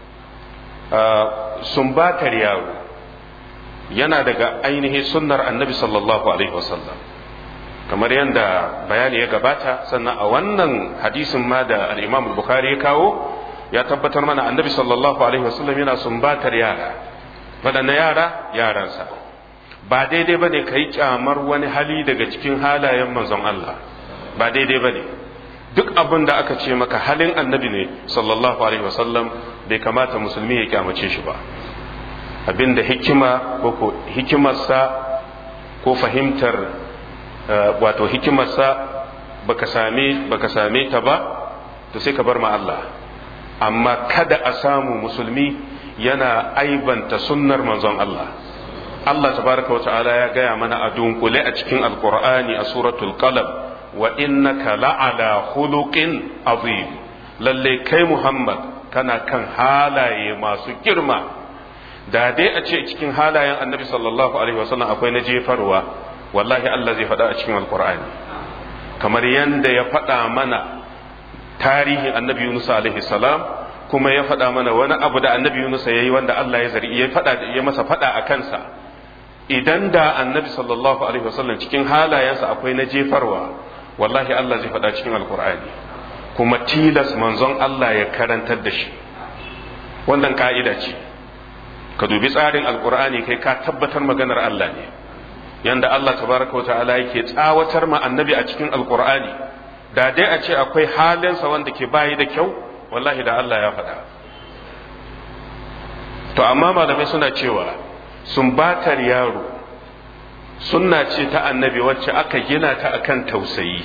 sumbatar yaro yana daga ainihin sunnar annabi sallallahu alaihi wasallam kamar yadda bayani ya gabata sannan a wannan hadisin ma da al-imam bukhari ya kawo ya tabbatar mana annabi sallallahu alaihi wasallam yana sumbatar yara waɗanne yara yaransa ba daidai ba ne ka yi kyamar wani hali daga cikin halayen manzon Allah ba daidai ba ne duk abin da aka ce maka halin annabi ne sallallahu alaihi wasallam bai kamata musulmi ya kyamace shi ba abinda hikima ko hikimarsa ko fahimtar wato hikimarsa baka same baka same ta ba to sai ka bar ma Allah amma kada a samu musulmi yana aibanta sunnar manzon Allah Allah tabaraka wata'ala ya gaya mana a dunkule a cikin alqur'ani a suratul qalam wa innaka la'ala khuluqin azim lalle kai Muhammad kana kan halaye masu girma da dai a ce cikin halayen annabi sallallahu alaihi wasallam akwai na jefarwa wallahi Allah zai faɗa a cikin alkur'ani kamar yadda ya faɗa mana tarihin annabi Yunus alaihi salam kuma ya faɗa mana wani abu da annabi Yunus ya yi wanda Allah ya zari ya faɗa ya masa faɗa a kansa idan da annabi sallallahu alaihi wasallam cikin halayensa akwai na jefarwa wallahi Allah zai faɗa cikin alkur'ani kuma tilas manzon Allah ya karantar da shi wannan ka'ida ce ka dubi tsarin alkur'ani kai ka tabbatar maganar Allah ne yanda Allah tabaraka wa ta'ala yake tsawatar ma annabi a cikin alkur'ani da dai a ce akwai halinsa wanda ke bayi da kyau wallahi da Allah ya faɗa to amma malamai suna cewa sumbatar yaro sunna ce ta annabi wacce aka gina ta akan tausayi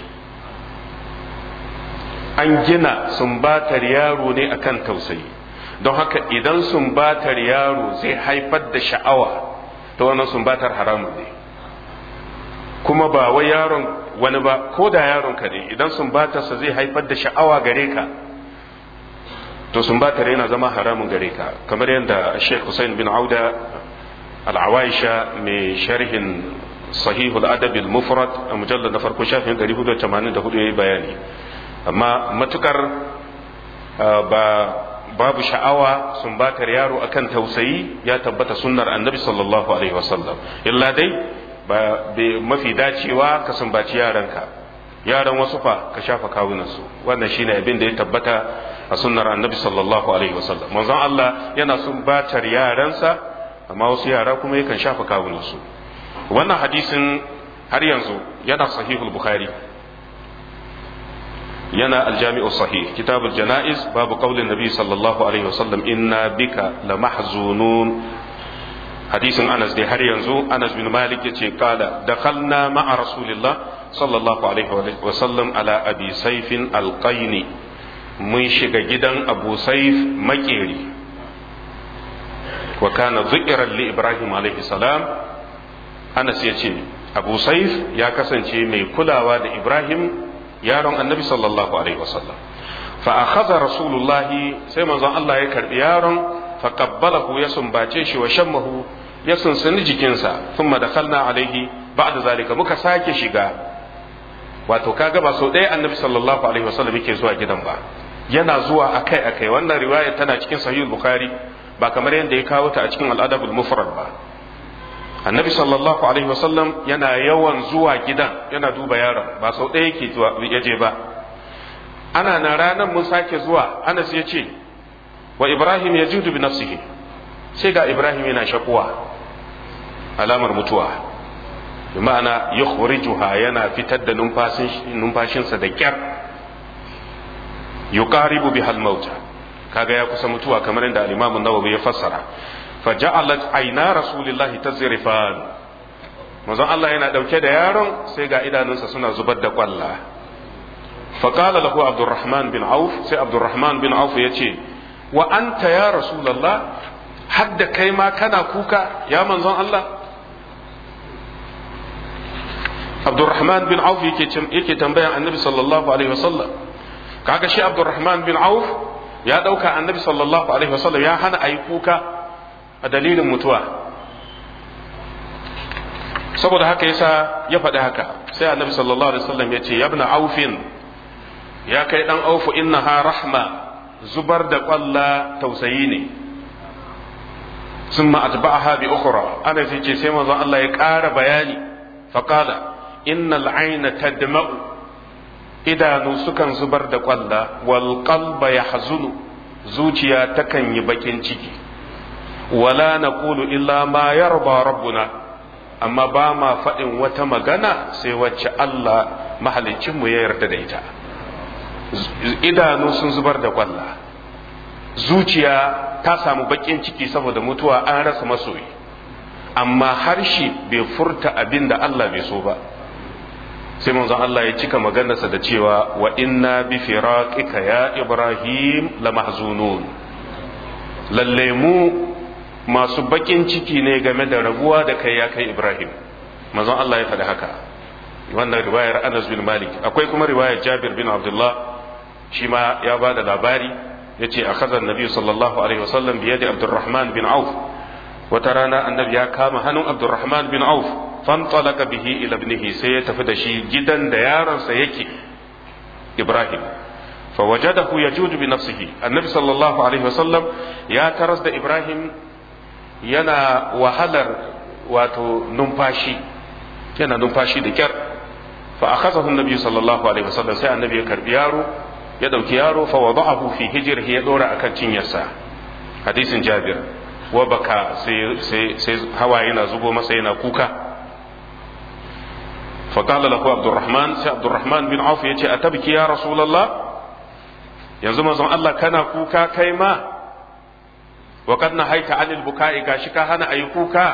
an gina sumbatar yaro ne akan tausayi don haka idan sumbatar yaro zai haifar da sha'awa ta wannan sumbatar haramun ne kuma ba wai yaron wani ba ko da yaron ka ne idan sumbatarsa zai haifar da sha'awa gare ka to sumbatar yana zama haramun gare ka kamar yadda Sheikh Hussein bin Auda al-Awaisha mai sharhin sahihul adab al-mufrad a mujallad na farko shafin 484 yayi bayani amma matukar ba babu sha'awa sumbatar yaro akan tausayi ya tabbata sunnar annabi sallallahu alaihi wasallam illa dai ba mafi dacewa ka sumbaci yaranka yaran wasu fa ka shafa kawunansu wannan shine abin da ya tabbata a sunnar annabi sallallahu alaihi wasallam manzon Allah yana sumbatar yaransa amma wasu yara kuma yakan shafa kawunansu wannan hadisin har yanzu yana sahihul bukhari yana aljami'u sahih kitabul janaiz babu qaulin nabi sallallahu alaihi wasallam inna bika lamahzunun hadisin Anas dai har yanzu Anas bin Malik yace kala dakhalna ma'a rasulillah sallallahu alaihi wasallam ala abi saifin alqaini mun shiga gidan abu saif makeri wa kana zukiran li ibrahim alaihi salam Anas yace abu saif ya kasance mai kulawa da ibrahim yaron annabi sallallahu alaihi wasallam fa akhadha rasulullahi sai manzon Allah ya karbi yaron fa qabbalahu ya sumbace shi wa shammahu ya sunsuni jikinsa thumma dakhalna alaihi ba'da zalika muka sake shiga wato kaga ba sau ɗaya annabi sallallahu alaihi wasallam yake zuwa gidan ba yana zuwa akai akai wannan riwaya tana cikin sahih bukhari ba kamar yadda ya kawo ta a cikin al'adabul mufrad ba annabi sallallahu alaihi wasallam yana yawan zuwa gidan yana duba yaron ba sau ɗaya yake zuwa ya je ba ana na ranar mun sake zuwa anas ya ce wa ibrahim ya judu bi nafsihi sai ga ibrahim yana shakuwa alamar mutuwa bi ma'ana yukhrijuha yana fitar da numfashinsa da kyar yuqaribu bihal mauta kaga ya kusa mutuwa kamar yadda al-imam an-nawawi ya fassara faja'alat ayna rasulillahi tazrifan manzon Allah yana dauke da yaron sai ga idanunsa suna zubar da kwalla faqala lahu abdurrahman bin auf sai abdurrahman bin auf yace wa anta ya rasulullah hadda kai ma kana kuka ya manzon Allah abdurrahman bin auf yake yake tambayan annabi sallallahu alaihi wasallam kaga shi abdurrahman bin auf ya dauka annabi sallallahu alaihi wasallam ya hana ayi kuka a dalilin mutuwa saboda haka yasa ya faɗi haka sai annabi sallallahu alaihi wasallam ya ce yabna aufin ya kai dan aufu innaha rahma zubar da kwalla tausayi ne sun atba'aha bi ukhra ana sai ce sai manzon Allah ya ƙara bayani faqala innal ayna tadma'u idanu sukan zubar da kwalla wal qalba yahzunu zuciya takan yi bakin ciki wala naqulu illa ma yarba rabbuna amma ba ma faɗin wata magana sai wacce Allah mahalicinmu ya yarda da ita idanu sun zubar da kwalla zuciya ta samu bakin ciki saboda mutuwa an rasa masoyi amma harshe bai furta abin da Allah bai so ba sai manzon Allah ya cika maganarsa da cewa wa inna bi firaqika ya ibrahim la mahzunun lalle mu masu bakin ciki ne game da rabuwa da kai ya kai ibrahim manzon Allah ya faɗi haka wannan riwayar Anas bin Malik akwai kuma riwayar Jabir bin Abdullah shi ma ya ba da labari ya ce a kazan nabi sallallahu alaihi wasallam biye da abdurrahman bin auf wata rana annabi ya kama hannun abdurrahman bin auf fantalaka bihi ila ibnihi sai ya tafi da shi gidan da yaronsa yake ibrahim فوجده يجود بنفسه النبي صلى الله عليه وسلم يا ترس da ibrahim yana wahalar wato numfashi yana numfashi da kyar fa akhadahu an-nabi sallallahu alaihi wasallam sai annabi ya karbi yaro ya dauki yaro fa wada'ahu fi hijrihi ya dora akan cinyarsa hadisin jabir wa baka sai sai sai hawaye na zubo masa yana kuka fa qala lahu abdurrahman sai abdurrahman bin auf yace atabki ya rasulullah yanzu manzon Allah kana kuka kai ma wa kad nahaita anil buka'i gashi ka hana ayi kuka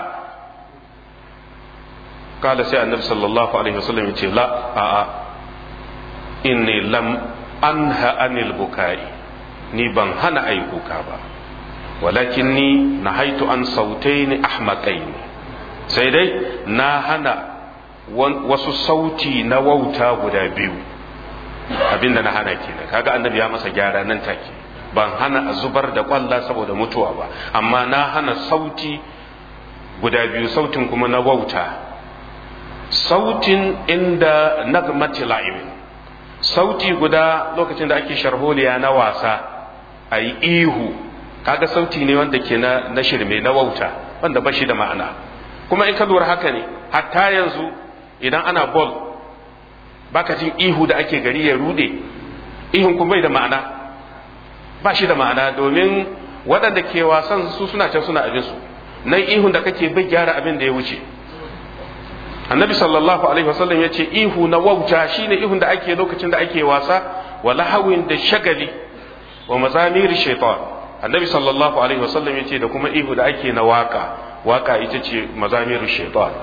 kala sai annabi sallallahu alaihi wasallam yace la a'a inni lam anha anil bukai ni ban hana ayi kuka ba walakin ni nahaitu an sautaini ahmaqaini sai dai na hana wasu sauti na wauta guda biyu abinda na hana kenan kaga annabi ya masa gyara nan take ban hana a zubar da kwalla saboda mutuwa ba amma na hana sauti guda biyu sautin kuma na wauta sautin inda nagmati la'ibin sauti guda lokacin da ake sharholiya na wasa a yi ihu kaga sauti ne wanda ke na, na shirme na wauta wanda ba shi da ma'ana kuma in ka lura haka ne hatta yanzu idan ana bol baka jin ihu da ake gari ya rude ihun kuma bai da ma'ana ba shi da ma'ana domin waɗanda ke wasan su suna can suna abinsu nan ihun da kake bai gyara abin da ya wuce annabi sallallahu alaihi wasallam ya ce ihu na wauta shine ihun da ake lokacin da ake wasa wa lahawin da shagali wa mazamir shaitan annabi sallallahu alaihi wasallam ya ce da kuma ihu da ake na waka waka ita ce mazamir shaitan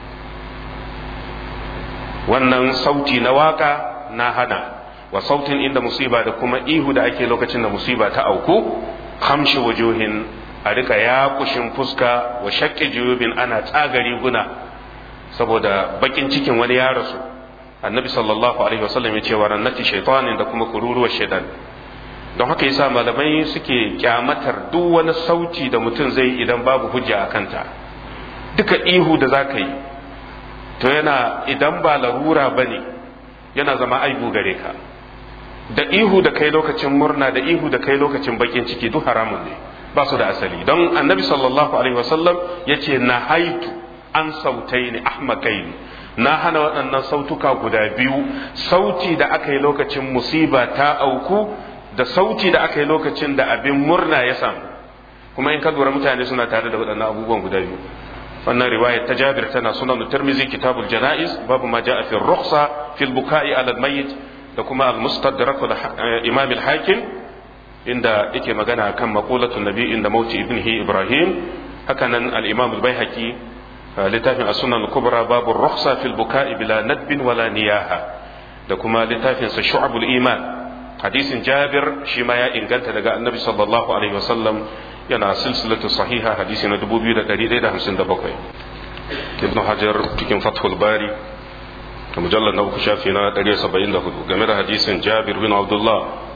wannan sauti na waka na hana wa sautin inda musiba da kuma ihu da ake lokacin da musiba ta auku hamshi wujuhin a rika yakushin fuska wa shakki juyubin ana tsagari guna saboda bakin cikin wani ya rasu annabi sallallahu alaihi wasallam ya ce wa rannati shaitanin da kuma kururuwar shaitan don haka yasa malamai suke kyamatar duk wani sauti da mutum zai idan babu hujja a kanta duka ihu da za ka yi to yana idan ba larura ba ne yana zama aibu gare ka da ihu da kai lokacin murna da ihu da kai lokacin bakin ciki duk haramun ne ba su da asali don annabi sallallahu alaihi wasallam ya ce na haitu an sautai ne ahmakai na hana waɗannan sautuka guda biyu sauti da aka yi lokacin musiba ta auku da sauti da aka yi lokacin da abin murna ya samu kuma in ka lura mutane suna tare da waɗannan abubuwan guda biyu wannan riwayar ta Jabir tana sunan Tirmidhi kitabul janaiz babu ma jaa fi rukhsa fi al-buka'i ala al-mayyit da kuma al-mustadrak da Imam al-Hakim inda yake magana kan maqulatul nabi inda mauti ibnihi Ibrahim hakanan al-Imam al-Baihaqi littafin as-sunan al-kubra babu rukhsa fi al-buka'i bila nadbin wala niyaha da kuma littafin sa shu'abul iman hadisin Jabir shi ma ya inganta daga Annabi sallallahu alaihi wasallam yana silsilatu sahiha hadisi na 2157 ibn hajar cikin fathul bari da mujallar na uku shafi na 174 game da hadisin jabir bin abdullah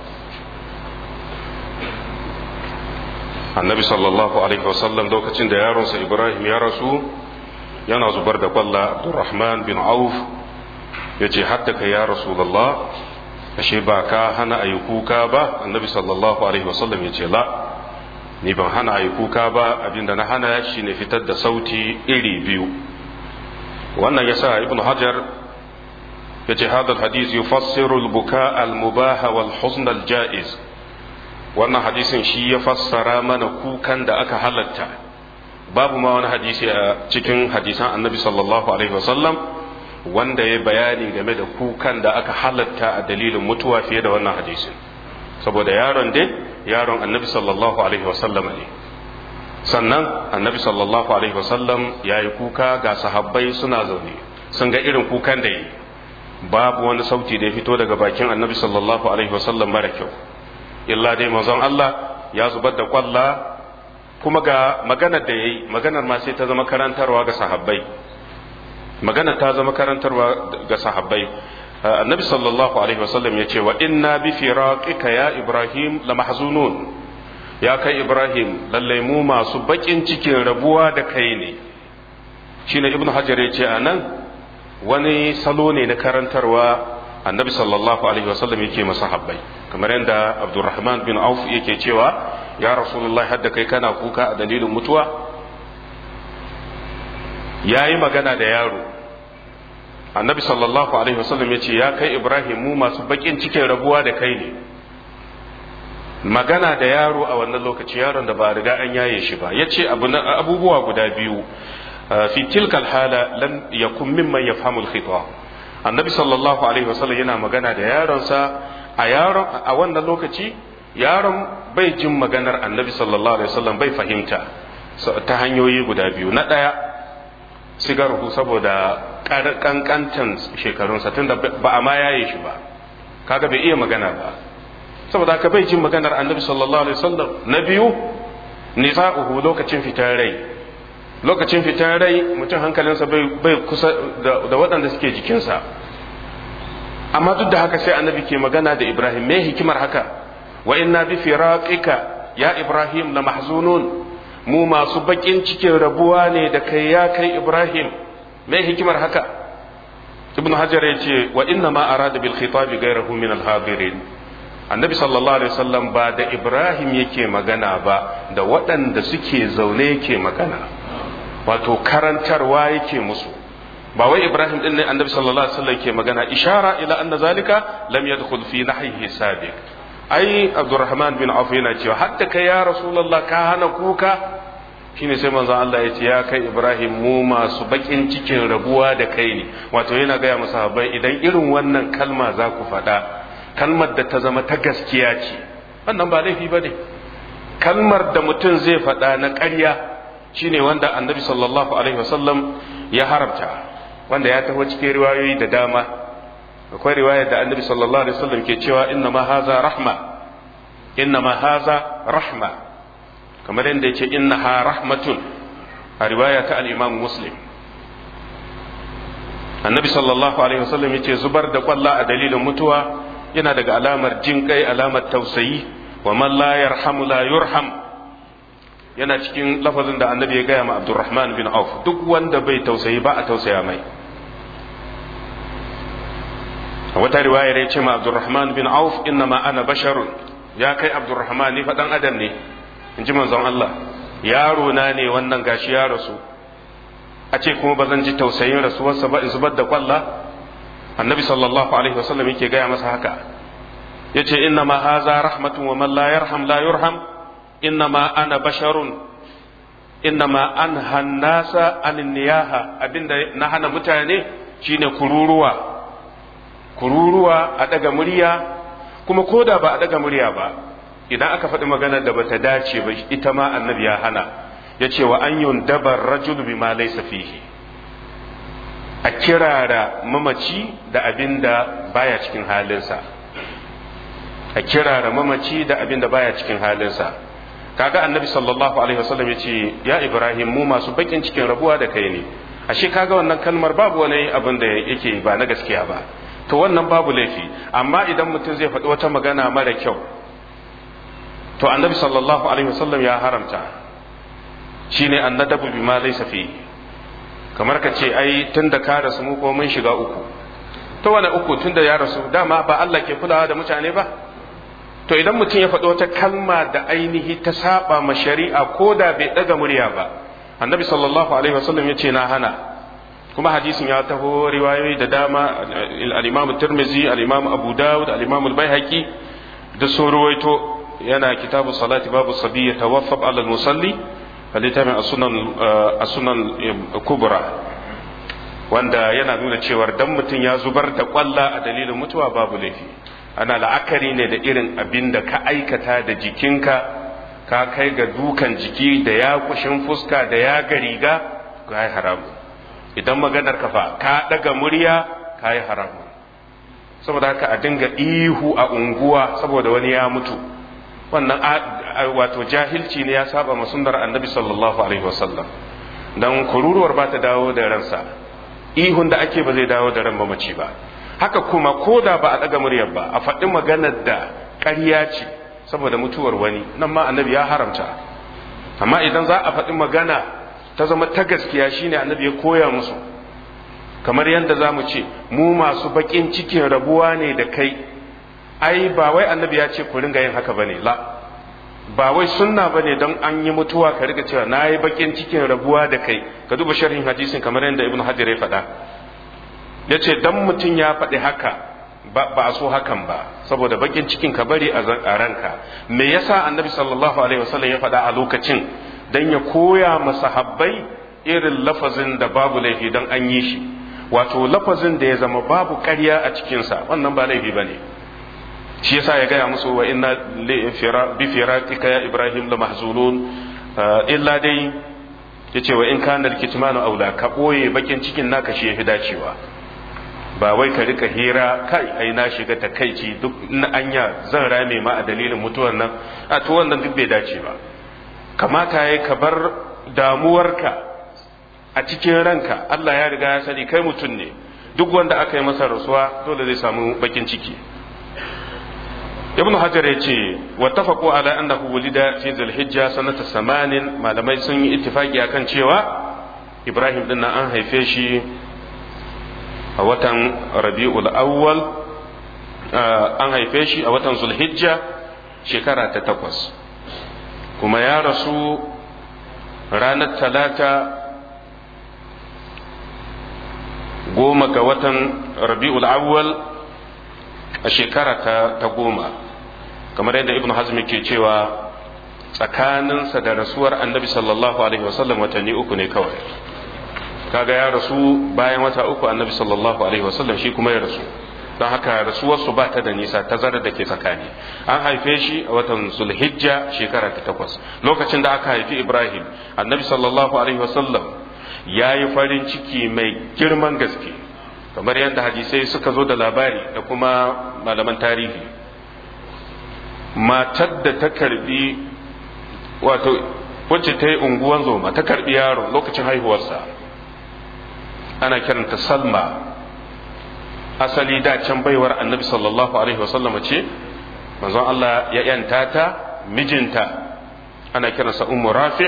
annabi sallallahu alaihi wasallam lokacin da yaronsa ibrahim ya rasu yana zubar da kwalla abdurrahman bin auf ya ce haddaka ya rasulallah ashe ba ka hana a yi kuka ba annabi sallallahu alaihi wasallam ya ce la ni ban hana a yi kuka ba abinda na hana shi ne fitar da sauti iri biyu wannan yasa ibn hajar ya ce hadal hadis yufassiru al-buka al-mubaha wal huzn al-ja'iz wannan hadisin shi ya fassara mana kukan da aka halatta babu ma wani hadisi a cikin hadisan annabi sallallahu alaihi wasallam wanda ya bayani game da kukan da aka halatta a dalilin mutuwa fiye da wannan hadisin saboda yaron dai yaron annabi sallallahu alaihi wasallam ne sannan annabi sallallahu alaihi wasallam ya yi kuka ga sahabbai suna zaune sun ga irin kukan da yi babu wani sauti da ya fito daga bakin annabi sallallahu alaihi wasallam mara kyau illa dai manzon Allah ya zubar da kwalla kuma ga maganar da ya yi maganar ma sai ta zama karantarwa ga sahabbai maganar ta zama karantarwa ga sahabbai annabi sallallahu alaihi wasallam ya ce wa inna bi firaqika ya ibrahim la mahzunun ya kai ibrahim lallai mu masu bakin cikin rabuwa da kai ne shine ibnu hajar ya ce anan wani salo ne na karantarwa annabi sallallahu alaihi wasallam yake masahabbai kamar yadda abdurrahman bin auf yake cewa ya rasulullahi hadda kai kana kuka a dalilin mutuwa yayi magana da yaro annabi sallallahu alaihi wasallam ya ce ya kai ibrahim mu masu bakin cikin rabuwa da kai ne magana da yaro a wannan lokaci yaron da ba riga an yaye shi ba ya ce abubuwa guda biyu fi tilkal hala lam yakun mimman yafhamu al-khita annabi sallallahu alaihi wasallam yana magana da yaronsa a yaron a wannan lokaci yaron bai jin maganar annabi sallallahu alaihi wasallam bai fahimta ta hanyoyi guda biyu na ɗaya sigarhu saboda kankantan shekarunsa tunda ba a ma yaye shi ba kaga bai iya magana ba saboda haka bai jin maganar annabi sallallahu alaihi wasallam na biyu nisa'uhu lokacin fitar rai lokacin fitar rai mutum hankalinsa bai kusa da waɗanda suke jikinsa amma duk da haka sai annabi ke magana da ibrahim me hikimar haka wa inna bi firaqika ya ibrahim la mahzunun mu masu bakin cikin rabuwa ne da kai ya kai ibrahim me hikimar haka ibn hajar ya ce wa inna ma arada bil khitabi ghayrahu min al hadirin annabi sallallahu alaihi wasallam ba da ibrahim yake magana ba da waɗanda suke zaune yake magana wato karantarwa yake musu ba wai ibrahim din ne annabi sallallahu alaihi wasallam yake magana ishara ila anna zalika lam yadkhul fi nahyihi sabiq ai abdurrahman bin auf yana cewa hatta kai ya rasulullah ka hana kuka shine sai manzon Allah ya ce ya kai ibrahim mu masu bakin cikin rabuwa da kai ne wato yana gaya musu sahabbai idan irin wannan kalma za ku faɗa kalmar da ta zama ta gaskiya ce wannan ba laifi ba ne kalmar da mutum zai faɗa na ƙarya shine wanda annabi sallallahu alaihi wasallam ya haramta wanda ya taho cikin riwayoyi da dama akwai riwayar da annabi sallallahu alaihi wasallam ke cewa inna ma haza rahma inna ma haza rahma kamar yadda yake inna ha rahmatun a riwaya ta al-imam muslim annabi sallallahu alaihi wasallam yace zubar da kwalla a dalilin mutuwa yana daga alamar jin kai alamar tausayi wa man la yarhamu la yurham yana cikin lafazin da annabi ya gaya ma Abdurrahman bin Auf duk wanda bai tausayi ba a tausaya mai a wata riwayar ya ce ma Abdurrahman bin Auf inna ma ana basharun ya kai Abdurrahman ni faɗan adam ne in ji manzon Allah yaro na ne wannan gashi ya rasu a ce kuma ba zan ji tausayin rasuwarsa ba in zubar da kwalla annabi sallallahu alaihi wasallam yake gaya masa haka yace inna ma haza rahmatun wa man la yarham la yurham inna ma ana basharun inna ma an hannasa an niyaha abinda na hana mutane shine kururuwa kururuwa a daga murya kuma koda ba a daga murya ba idan aka faɗi maganar da bata dace ba ita ma annabi ya hana ya ce wa an yun dabar rajul bima laysa fihi a kirara mamaci da abin da baya cikin halinsa a kirara mamaci da abin da baya cikin halinsa kaga annabi sallallahu alaihi wasallam ya ce ya ibrahim mu masu bakin cikin rabuwa da kai ne ashe kaga wannan kalmar babu wani abin da yake ba na gaskiya ba to wannan babu laifi amma idan mutum zai faɗi wata magana mara kyau to annabi sallallahu alaihi wasallam ya haramta shine annadabu bima laysa fi kamar ka ce ai tunda ka rasu mu ko mun shiga uku to wani uku tunda ya rasu dama ba Allah ke kulawa da mutane ba to idan mutum ya faɗi wata kalma da ainihi ta saba ma shari'a ko da bai ɗaga murya ba annabi sallallahu alaihi wasallam ya ce na hana kuma hadisin ya taho riwayoyi da dama al-imam tirmizi al-imam abu dawud al-imam al-baihaqi da sun ruwaito yana kitabu salati babu sabiyya tawaffab ala al-musalli littafin as-sunan kubra wanda yana nuna cewar dan mutum ya zubar da kwalla a dalilin mutuwa babu laifi ana la'akari ne da irin abin da ka aikata da jikinka ka kai ga dukan jiki da ya kushin fuska da ya ga riga ka yi haramu idan maganar kafa ka daga murya ka yi haramu saboda haka a dinga ihu a unguwa saboda wani ya mutu wannan wato jahilci ne ya saba ma sunnar annabi sallallahu alaihi wasallam dan kururuwar ba ta dawo da ransa ihun da ake ba zai dawo da ran mamaci ba haka kuma ko da ba a ɗaga muryar ba a faɗi maganar da ƙarya ce saboda mutuwar wani nan ma annabi ya haramta amma idan za a faɗi magana ta zama ta gaskiya shine annabi ya koya musu kamar yadda za mu ce mu masu baƙin cikin rabuwa ne da kai ai ba wai annabi ya ce ku ringa yin haka bane la ba wai sunna bane don an yi mutuwa ka riga cewa na yi baƙin cikin rabuwa da kai ka duba sharhin hadisin kamar yadda ibnu hajar ya faɗa ya ce dan mutum ya faɗi haka ba a so hakan ba saboda bakin cikin ka bari a ranka me yasa annabi sallallahu alaihi wasallam ya faɗa a lokacin dan ya koya masahabbai irin lafazin da babu laifi dan an yi shi wato lafazin da ya zama babu ƙarya a cikinsa wannan ba laifi ba ne shi yasa ya gaya musu wa inna bi firatika ya ibrahim la mahzunun illa dai yace wa in kana kitmanu aula ka boye bakin cikin naka shi yafi dacewa ba wai ka rika hira kai ai na shiga takaici duk na anya zan rame ma a dalilin mutuwar nan a to wannan duk bai dace ba kamata yayi ka bar damuwarka a cikin ranka Allah ya riga ya sani kai mutum ne duk wanda aka yi masa rasuwa dole zai samu bakin ciki ibnu hajar ya ce wattafaqu ala annahu wulida fi zulhijja sanata samanin malamai sun yi ittifaki akan cewa ibrahim din an haife shi a watan rabi'ul awwal an haife shi a watan zulhijja shekara ta takwas kuma ya rasu ranar talata goma ga watan rabi'ul awwal a shekara ta, ta goma kamar yadda ibn hazmi ke cewa tsakaninsa da rasuwar annabi sallallahu alaihi wasallam watanni uku ne kawai kaga ya rasu bayan wata uku annabi sallallahu alaihi wasallam shi kuma ya rasu don haka rasuwarsu ba ta da nisa tazarar da ke tsakani an haife shi a watan zulhijja shekara ta takwas lokacin da aka haifi ibrahim annabi sallallahu alaihi wasallam ya yi farin ciki mai girman gaske kamar yadda hadisai suka zo da labari da kuma malaman tarihi matar da ta karbi wato wacce ta yi unguwan zoma ta karbi yaro lokacin haihuwarsa ana kiranta salma asali da can baiwar annabi sallallahu alaihi wasallama ce manzon Allah ya yanta ta mijinta ana kiransa ummu rafi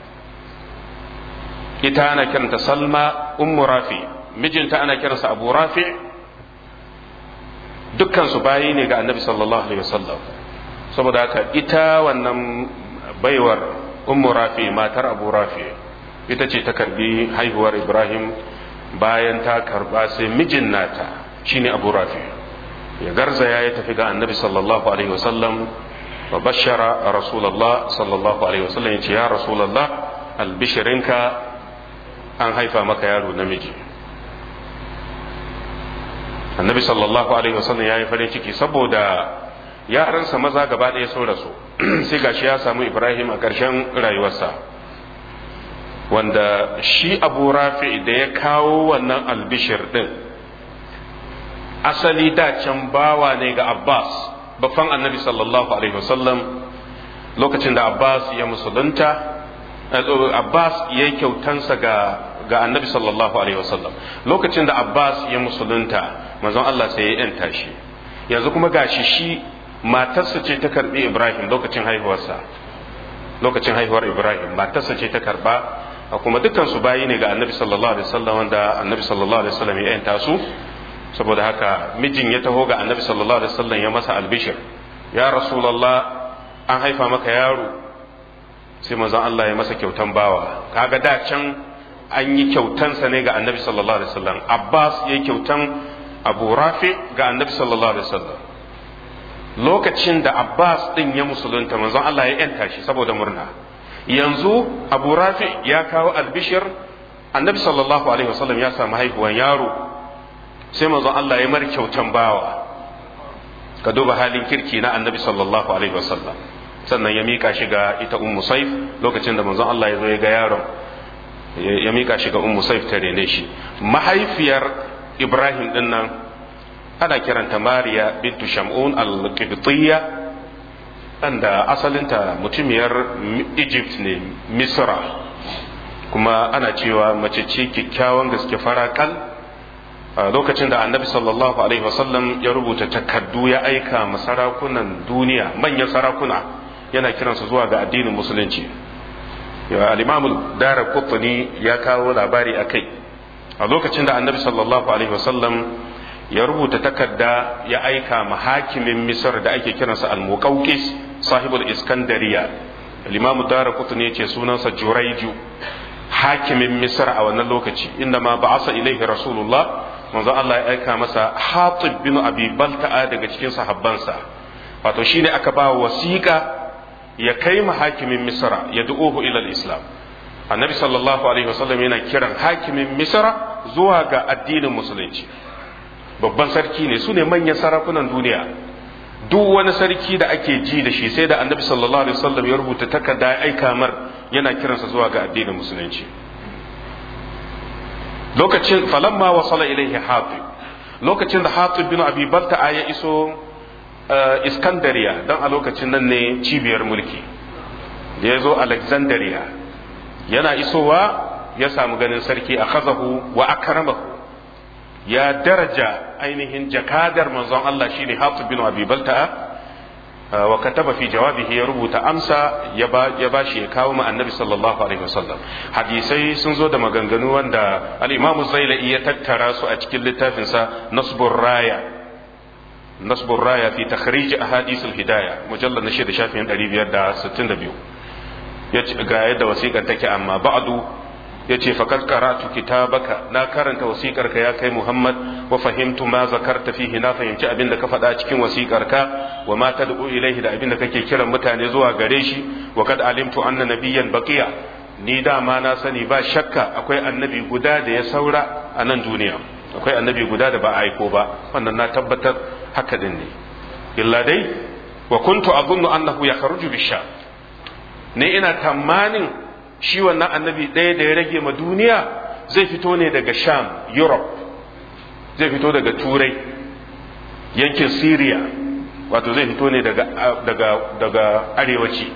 ita ana kiranta salma ummu rafi mijinta ana kiransa abu rafi dukkan su bayi ne ga annabi sallallahu alaihi wasallam saboda haka ita wannan baiwar ummu rafi matar abu rafi ita ce ta karbi haihuwar ibrahim bayan ta karba sai mijin nata shine abu rafi ya garzaya ya tafi ga annabi sallallahu alaihi wasallam wa bashara rasulullah sallallahu alaihi wasallam ya ce ya rasulullah albishirinka an haifa maka yaro namiji annabi sallallahu alaihi wasallam ya yi farin ciki saboda yaransa maza gaba ɗaya sun rasu sai gashi ya samu ibrahim a ƙarshen rayuwarsa wanda shi abu rafi da ya kawo wannan albishir ɗin asali da can bawa ne ga abbas babban annabi sallallahu alaihi wasallam lokacin da abbas ya musulunta abbas ya yi kyautansa ga ga annabi sallallahu alaihi wasallam lokacin da abbas ya musulunta manzon allah sai ya yanta shi yanzu kuma gashi shi matarsa ce ta karbi ibrahim lokacin haihuwarsa lokacin haihuwar ibrahim matarsa ce ta karba kuma dukkan su bayi ne ga annabi sallallahu alaihi wasallam wanda annabi sallallahu alaihi wasallam ya yanta su saboda haka mijin ya taho ga annabi sallallahu alaihi wasallam ya masa albishir ya rasulullah an haifa maka yaro sai manzon Allah ya masa kyautan bawa kaga da can an yi kyautansa ne ga annabi sallallahu alaihi wasallam abbas ya yi kyautan abu rafi ga annabi sallallahu alaihi wasallam lokacin da abbas din ya musulunta manzon Allah ya yanta shi saboda murna yanzu abu rafi ya kawo albishir annabi sallallahu alaihi wasallam ya samu haihuwan yaro sai manzon Allah ya mar kyautan bawa ka duba halin kirki na annabi sallallahu alaihi wasallam sannan ya mika shi ga ita ummu saif lokacin da manzon Allah ya zo ya ga yaron ya mika shi ga ummu saif ta rene shi mahaifiyar ibrahim din nan ana kiranta mariya bintu shamun al-qibtiyya da asalinta mutumiyar egypt ne misra kuma ana cewa mace ce kyakkyawan gaske farakal lokacin da annabi sallallahu alaihi wasallam ya rubuta takardu ya aika ma sarakunan duniya manyan sarakuna yana kiransu zuwa ga addinin musulunci al-imam dara kutuni ya kawo labari a kai a lokacin da annabi sallallahu alaihi wasallam ya rubuta takarda ya aika ma hakimin misar da ake kiransa al-muqawqis sahibul iskandariya al-imam dara kutuni yace sunansa juraiju hakimin misar a wannan lokaci inda ma ba'asa ilaihi rasulullah manzo Allah ya aika masa hatib bin abi balta'a daga cikin sahabbansa wato shine aka ba wasiƙa ya kai ma hakimin misra ya du'uhu ila islam annabi sallallahu alaihi wasallam yana kiran hakimin misra zuwa ga addinin musulunci babban sarki ne su ne manyan sarakunan duniya duk wani sarki da ake ji da shi sai da annabi sallallahu alaihi wasallam ya rubuta takarda ya aika mar yana kiransa zuwa ga addinin musulunci lokacin falamma wasala ilaihi hatib lokacin da hatib bin abi balta'a ya iso iskandariya don a lokacin nan ne cibiyar mulki da ya zo alexandria yana isowa ya samu ganin sarki a kazahu wa akramahu ya daraja ainihin jakadar manzon Allah shine hatib bin abi balta'a wa kataba fi jawabihi ya rubuta amsa ya ba shi ya kawo ma annabi sallallahu alaihi wasallam hadisai sun zo da maganganu wanda al-imamu zailai ya tattara su a cikin littafinsa nasbur raya nasbur raya fi takhrij ahadith al-hidayah mujallad na shida shafin 562 yace ga yadda wasiƙar take amma ba'du yace faqad qara'tu kitabaka na karanta wasiƙar ka ya kai Muhammad wa fahimtu ma zakarta fihi na fahimci abin da ka faɗa cikin wasiƙar ka wa ma tad'u ilaihi da abin da kake kiran mutane zuwa gare shi wa kad alimtu anna nabiyyan baqiya ni dama na sani ba shakka akwai annabi guda da ya saura a nan duniya akwai annabi guda da ba a aiko ba wannan na tabbatar haka din ne illa dai wa kuntu azunnu annahu yakhruju bisha ne ina tamanin shi wannan annabi ɗaya da ya rage ma duniya zai fito ne daga sham europe zai fito daga turai yankin syria wato zai fito ne daga, daga, daga arewaci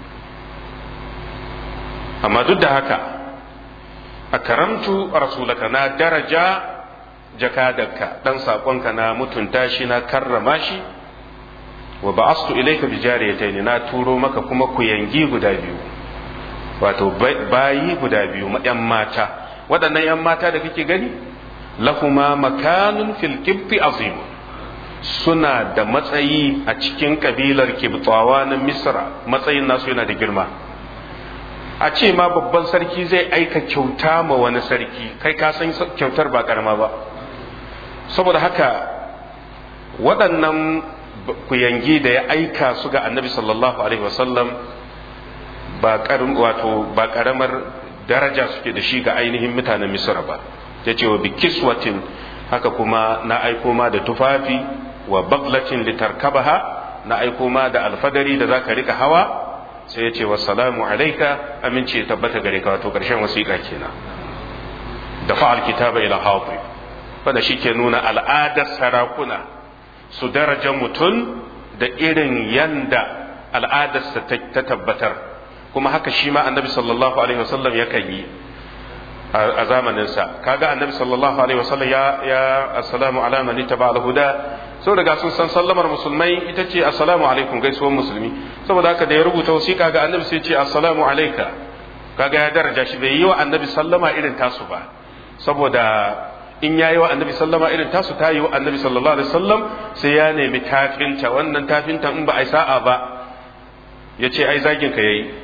amma duk da haka a karamtu rasulaka na daraja jakadarka ɗan saƙonka na mutunta shi na karrama shi wa ba'astu ilayka bi jariyatayn na turo maka kuma ku yangi guda biyu wato bayi guda biyu yan mata waɗannan yan mata da kake gani lahuma makanun fil qibti azim suna da matsayi a cikin kabilar kibtawa na misra matsayin nasu yana da girma a ce ma babban sarki zai aika kyauta ma wani sarki kai ka san kyautar ba karama ba saboda haka waɗannan kuyangi da ya aika su ga annabi sallallahu alaihi wasallam ba wato ba karamar daraja suke da shi ga ainihin mutanen misra ba ya ce wa bi kiswatin haka kuma na aiko ma da tufafi wa baglatin litarkabaha na aiko ma da alfadari da zaka rika hawa sai ya ce wa salamu alaika aminci ya tabbata gare ka wato karshen wasiƙa kenan da fa'al kitaba ila hafi wanda shi ke nuna al'adar sarakuna su daraja mutum da irin yanda al'adarsa ta tabbatar kuma haka shi ma annabi sallallahu alaihi wasallam yakan yi a zamaninsa kaga annabi sallallahu alaihi wasallam ya ya assalamu ala man ittaba al-huda sau daga sun san sallamar musulmai ita ce assalamu alaikum gaisuwar musulmi saboda haka da ya rubuta wasiƙa ga annabi sai ce assalamu alaika kaga ya daraja shi bai yi wa annabi sallama irin tasu ba saboda in yayi wa annabi sallama irin tasu ta yi wa annabi sallallahu alaihi wasallam sai ya nemi tafinta wannan tafinta in ba ai sa'a ba ya ce ai zagin ka yayi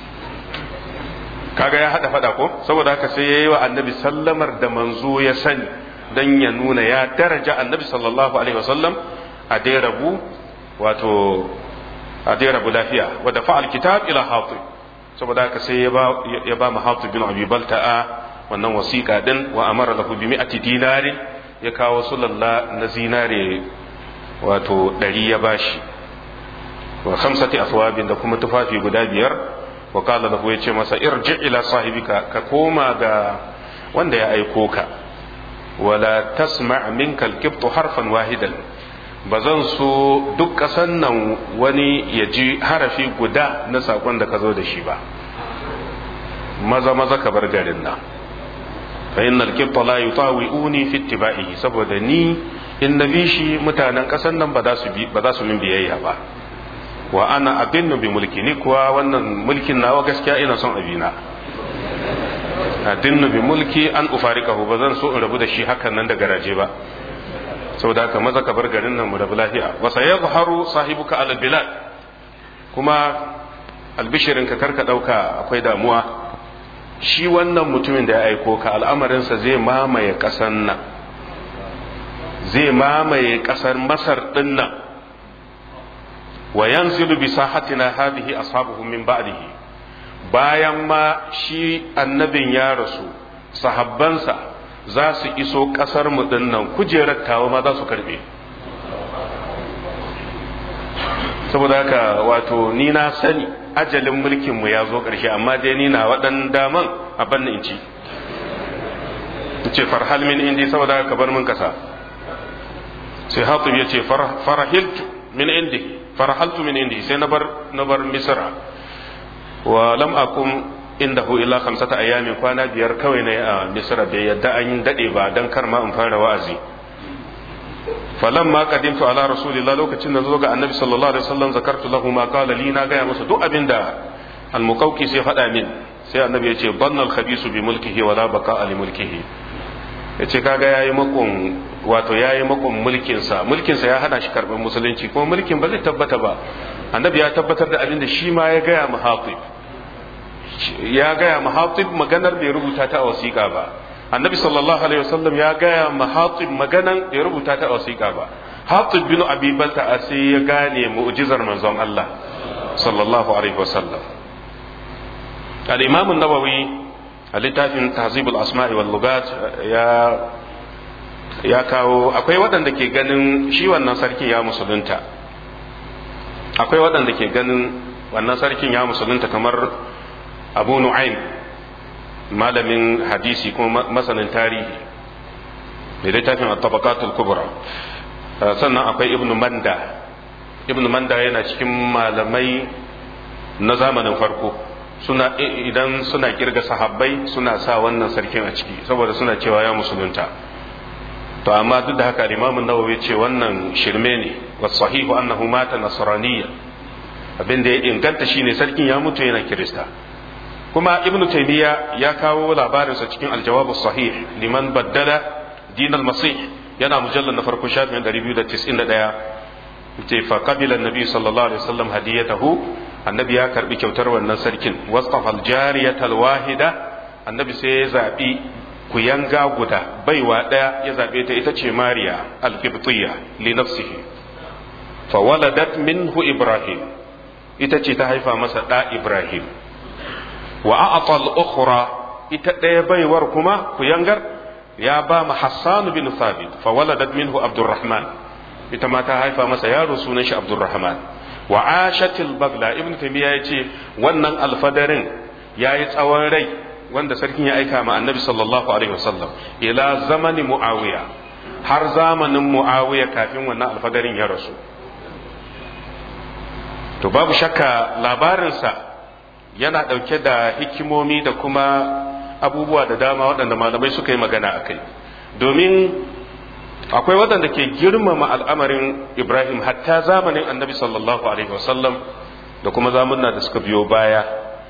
kaga ya hada fada ko saboda haka sai yayi wa annabi sallamar da manzo ya sani dan ya nuna ya daraja annabi sallallahu alaihi wasallam a dai rabu wato a dai rabu lafiya wa da fa'al kitab ila hatib saboda haka sai ya ba ya ba hatib bin abi balta'a wannan wasiqa din wa amara lahu bi mi'ati dinarin ya kawo sulalla na zinare wato ɗari ya bashi wa khamsati aswabin da kuma tufafi guda biyar wa qala lahu yace masa irji ila sahibika ka koma ga wanda ya aiko ka wala tasma' minka al-qibtu harfan wahidan bazan so duk kasan nan wani ya ji harafi guda na sakon da ka zo da shi ba maza maza ka bar garin nan fa innal qibta la yutawi'uni fi ittiba'ihi saboda ni in nabi shi mutanen kasan nan ba za su bi ba za su min biyayya ba wa ana abinnu bi mulki ni kuwa wannan mulkin nawa gaskiya ina son abina adinnu bi mulki an ufarikahu ba zan so in rabu da shi hakan nan da garaje ba saboda haka maza ka bar garin nan mu rabu lafiya wa sayadhharu sahibuka ala bilad kuma albishirin ka karka dauka akwai damuwa shi wannan mutumin da ya aiko ka al'amarinsa zai mamaye kasan nan zai mamaye kasar masar din nan wa yanzilu bi sahatina hadhihi ashabuhu min ba'dihi bayan ma shi annabin ya rasu sahabbansa za su iso kasar mu dinnan kujerar tawa ma za su karbe saboda haka wato ni na sani ajalin mulkin mu ya zo ƙarshe amma dai ni na waɗan daman a banna in ci ce farhal min indi saboda haka bar min kasa sai hatib ya ce farahiltu min indi farhaltu min indi sai na bar na bar misra wa lam akum indahu illa khamsata ayamin kwana biyar kawai ne a misra bai yadda an yi dade ba dan kar ma in fara wa'azi falamma qadimtu ala rasulillah lokacin da zo ga annabi sallallahu alaihi wasallam zakartu lahu ma qala li na gaya masa duk abinda al-muqawqi sai faɗa min sai annabi ya ce bannal khabisu bi mulkihi wa la baqa li mulkihi yace kaga yayi makon wato yayi makon mulkin sa mulkin sa ya hana shi karban musulunci kuma mulkin ba zai tabbata ba annabi ya tabbatar da abinda shi ma ya gaya mu hatib ya gaya mu hatib maganar bai rubuta ta a wasiƙa ba annabi sallallahu alaihi wasallam ya gaya ma hatib maganan bai rubuta ta a wasiƙa ba hatib bin abi balta sai ya gane mu'jizar manzon Allah sallallahu alaihi wasallam al-imam an-nawawi a littafin tahzibul asma'i wal lugat ya ya kawo akwai waɗanda ke ganin shi wannan sarkin ya musulunta akwai waɗanda ke ganin wannan sarkin ya musulunta kamar abu nu'aym malamin hadisi kuma masanin tarihi da littafin at-tabaqatul kubra sannan akwai ibnu manda ibnu manda yana cikin malamai na zamanin farko suna idan suna kirga sahabbai suna sa wannan sarkin a ciki saboda suna cewa ya musulunta to amma duk da haka Imam Nawawi ce wannan shirme ne wa sahihu annahu mata nasraniyya abin da ya inganta shine sarkin ya mutu yana kirista kuma ibnu taymiya ya kawo labarinsa cikin aljawab sahih liman baddala din al-masih yana mujallal na farko shafin 291 ce fa qabila annabi sallallahu alaihi wasallam hadiyatahu annabi ya karbi kyautar wannan sarkin wastafa al-jariyata al-wahida annabi sai ya zabi kuyanga guda baiwa daya ya zabe ta ita ce mariya al-qibtiyya li nafsihi fa waladat minhu ibrahim ita ce ta haifa masa da ibrahim wa a'ata al-ukhra ita ɗaya baiwar kuma kuyangar ya ba mu Hassan bin Thabit fa waladat minhu Abdurrahman ita ma ta haifa masa yaro sunan shi Abdurrahman wa ashatil bagla ibn taymiya yace wannan alfadarin yayi tsawon rai wanda sarkin ya aika ma annabi sallallahu alaihi wasallam ila zamani muawiya har zamanin muawiya kafin wannan alfadarin ya rasu to babu shakka labarinsa yana ɗauke da hikimomi da kuma abubuwa da dama waɗanda malamai suka yi magana a kai domin akwai waɗanda ke girmama al'amarin ibrahim hatta zamanin annabi sallallahu alaihi wasallam da kuma zamunna da suka biyo baya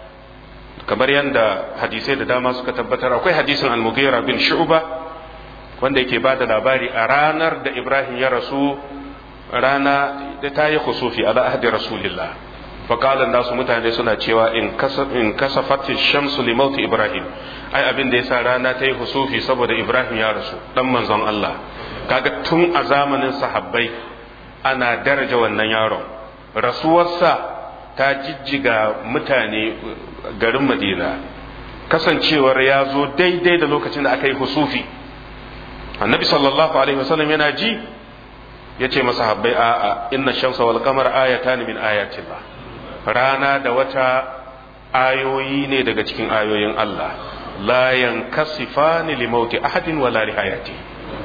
kamar yadda hadisai da dama suka tabbatar akwai hadisin al-mughira bin shu'ba wanda yake ba da labari a ranar da ibrahim ya rasu rana da ta yi kusufi ala ahdi rasulillah faƙalar nasu mutane suna cewa in kasafatin shamsu limauti ibrahim ai abin da yasa rana ta yi husufi saboda ibrahim ya rasu dan manzon Allah kaga tun a zamanin sahabbai ana daraja wannan yaron rasuwarsa ta jijjiga mutane garin madina kasancewar ya zo daidai da lokacin da aka yi husufi annabi sallallahu alaihi wasallam yana ji ya ce masahabbai a'a inna shamsa wal qamar ayatan min ayatillah rana da wata ayoyi ne daga cikin ayoyin Allah la yankasifani li mauti ahadin wala li hayati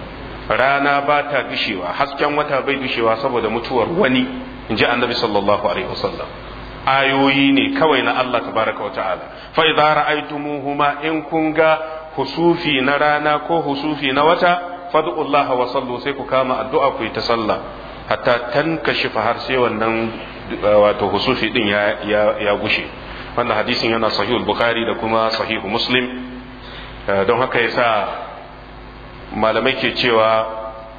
rana ba ta dushewa hasken wata bai dushewa saboda mutuwar wani inji annabi sallallahu alaihi wasallam ayoyi ne kawai na Allah tabaraka wa ta'ala fa idza ra'aytumuhuma in kun ga husufi na rana ko husufi na wata fad'ullaha wa sallu sai ku kama addu'a ku yi ta sallah hatta tankashifa har sai wannan wato husufi din ya ya gushe wannan hadisin yana sahihul bukhari da kuma sahihu muslim don haka yasa malamai ke cewa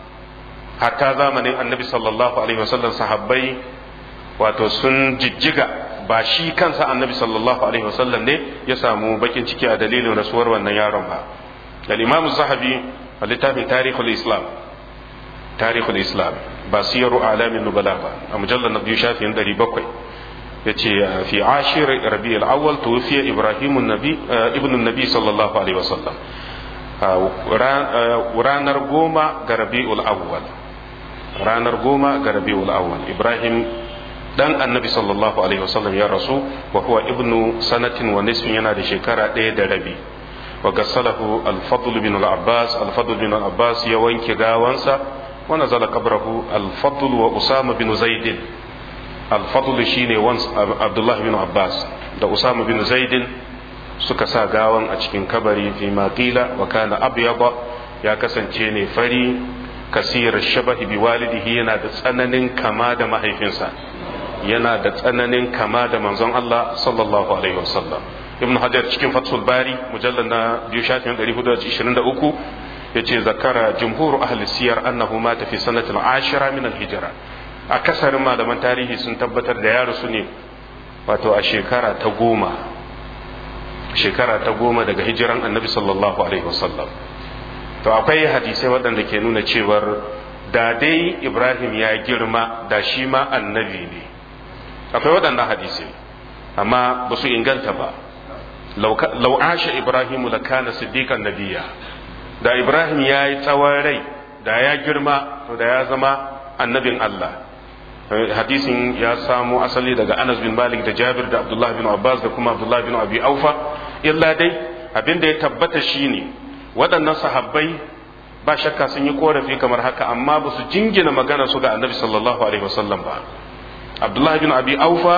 hatta zamanin annabi sallallahu alaihi wasallam sahabbai wato sun jijjiga ba shi kansa annabi sallallahu alaihi wasallam ne ya samu bakin ciki a dalilin rasuwar wannan yaron ba al-imam zahabi a littafin tarihul islam tarihul islam ba siyaru alamin nubala ba a mujallar na biyu shafin ɗari bakwai ya ce fi ashir rabi al'awwal tuwfiya ibrahim ibn nabi sallallahu alaihi wasallam ranar goma ga rabi'ul awwal ranar goma ga rabi'ul awwal ibrahim dan annabi sallallahu alaihi wasallam ya rasu wa huwa ibnu sanatin wa nisfin yana da shekara ɗaya da rabi wa gassalahu al-fadl bin al-abbas al-fadl bin al-abbas ya wanke gawansa wa nazala qabrahu al-fadl wa usama bin zaid al-fadl shine wan abdullah bin abbas da usama bin zaid suka sa gawan a cikin kabari fi maqila wa kana abyada ya kasance ne fari kasir shabahi bi walidihi yana da tsananin kama da mahaifinsa yana da tsananin kama da manzon Allah sallallahu alaihi wasallam ibn hajar cikin fathul bari mujallal na biyu shafin 423 yace zakara jumhur ahli siyar annahu mata fi sanati al-ashira min al-hijra akasarin malaman tarihi sun tabbatar da yaro su ne wato a shekara ta goma shekara ta goma daga hijiran annabi sallallahu alaihi wasallam to akwai hadisai waɗanda ke nuna cewar da dai ibrahim ya girma da shi ma annabi ne akwai waɗannan hadisai amma ba su inganta ba lau asha ibrahim la kana siddiqan nabiyya da ibrahim ya yi tsawon rai da ya girma to da ya zama annabin allah hadisin ya samo asali daga anas bin malik da jabir da abdullahi bin abbas da kuma abdullahi bin abi aufa illa dai abin da ya tabbata shine waɗannan sahabbai ba shakka sun yi korafi kamar haka amma ba su jingina magana su ga annabi sallallahu alaihi wasallam ba abdullahi bin abi aufa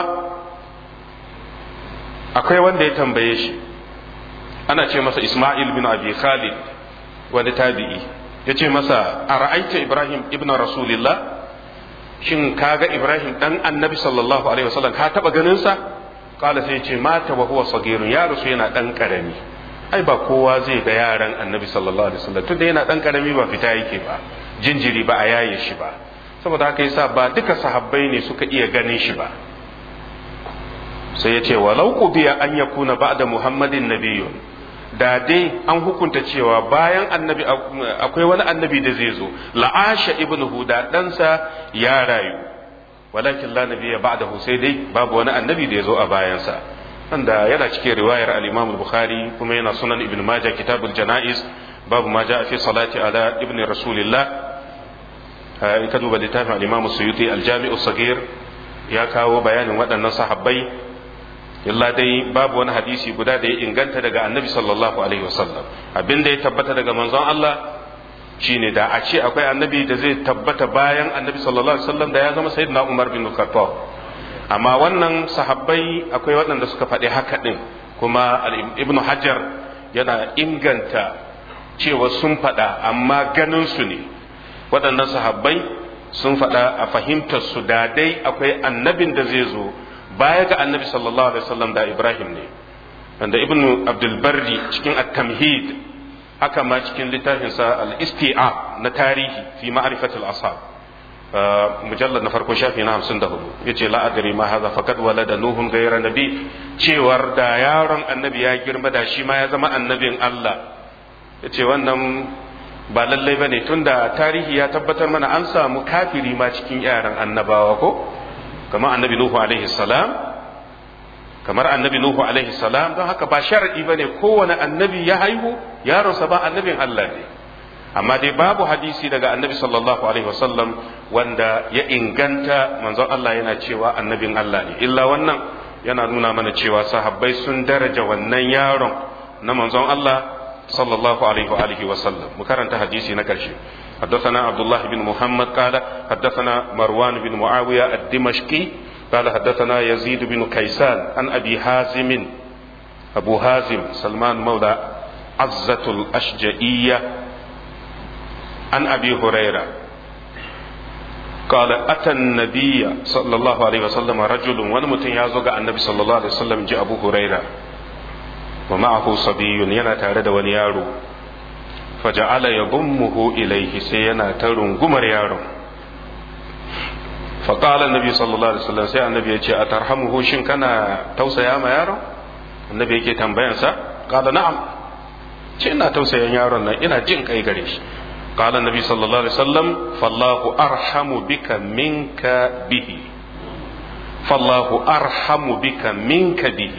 akwai wanda ya tambaye shi ana ce masa isma'il bin abi khalid wani tabi'i ya ce masa a ra'aita ibrahim ibn rasulillah shin kaga ibrahim dan annabi sallallahu alaihi wasallam ka taba ganin sa kala sai ce mata wa huwa sagirun ya rasu yana dan karami ai ba kowa zai ga yaran annabi sallallahu alaihi wasallam tunda yana dan karami ba fita yake ba jinjiri ba a yaye shi ba saboda haka yasa ba duka sahabbai ne suka iya ganin shi ba sai ya ce walau qubiya an yakuna ba'da muhammadin nabiyyun da dai an hukunta cewa bayan annabi akwai wani annabi da zai zo la'asha ibnu huda ɗansa ya rayu walakin la nabiyya ba'dahu sai dai babu wani annabi da ya zo a bayansa wanda yana cikin riwayar al-Imam al-Bukhari kuma yana sunan Ibn Majah kitabul janaiz babu ma ja'a fi salati ala ibn rasulillah in ka duba littafin al-Imam Suyuti al-Jami'u sagir ya kawo bayanin waɗannan sahabbai illa dai babu wani hadisi guda da ya inganta daga annabi sallallahu alaihi wasallam abin da ya tabbata daga manzon Allah shine da a ce akwai annabi da zai tabbata bayan annabi sallallahu alaihi wasallam da ya zama sayyidina Umar bin Khattab amma wannan sahabbai akwai waɗanda suka faɗi haka ɗin kuma ibn Hajar yana inganta cewa sun faɗa amma ganin su ne waɗannan sahabbai sun faɗa a fahimtar su da dai akwai annabin da zai zo baya ga annabi sallallahu alaihi wasallam da Ibrahim ne wanda ibn Abdul Barri cikin at-Tamhid haka ma cikin littafinsa al-Isti'a na tarihi fi ma'rifatul ashab mujallad na farko shafi na 54 yace la adri ma hadha faqad walada nuhun ghayra nabi cewar da yaron annabi ya girma da shi ma ya zama annabin Allah yace wannan ba lallai bane tunda tarihi ya tabbatar mana an samu kafiri ma cikin yaran annabawa ko kamar annabi nuhu alaihi salam kamar annabi nuhu alaihi salam don haka ba sharadi bane kowane annabi ya haihu yaronsa ba annabin Allah ne amma dai babu hadisi daga annabi sallallahu alaihi wasallam wanda ya inganta manzon Allah yana cewa annabin Allah ne illa wannan yana nuna mana cewa sahabbai sun daraja wannan yaron na manzon Allah sallallahu alaihi wa alihi wasallam mu karanta hadisi na karshe حدثنا عبد الله بن محمد قال حدثنا مروان بن معاوية الدمشقي قال حدثنا يزيد بن كيسان عن أبي حازم أبو حازم سلمان مولى عزة الأشجئية عن أبي هريرة قال أتى النبي صلى الله عليه وسلم رجل ونمتن يازوغ النبي صلى الله عليه وسلم جاء أبو هريرة ومعه صبي ينا تارد ونيارو فجعل يضمه إليه سينا ترون قمر يارو فقال النبي صلى الله عليه وسلم سيئ النبي يجي أترحمه شن كان توسى يا ما يارو النبي يجي تنبينسا قال نعم ce ina tausayin yaron nan ina jin kai gare shi قال النبي صلى الله عليه وسلم فالله أرحم بك منك به فالله أرحم بك منك به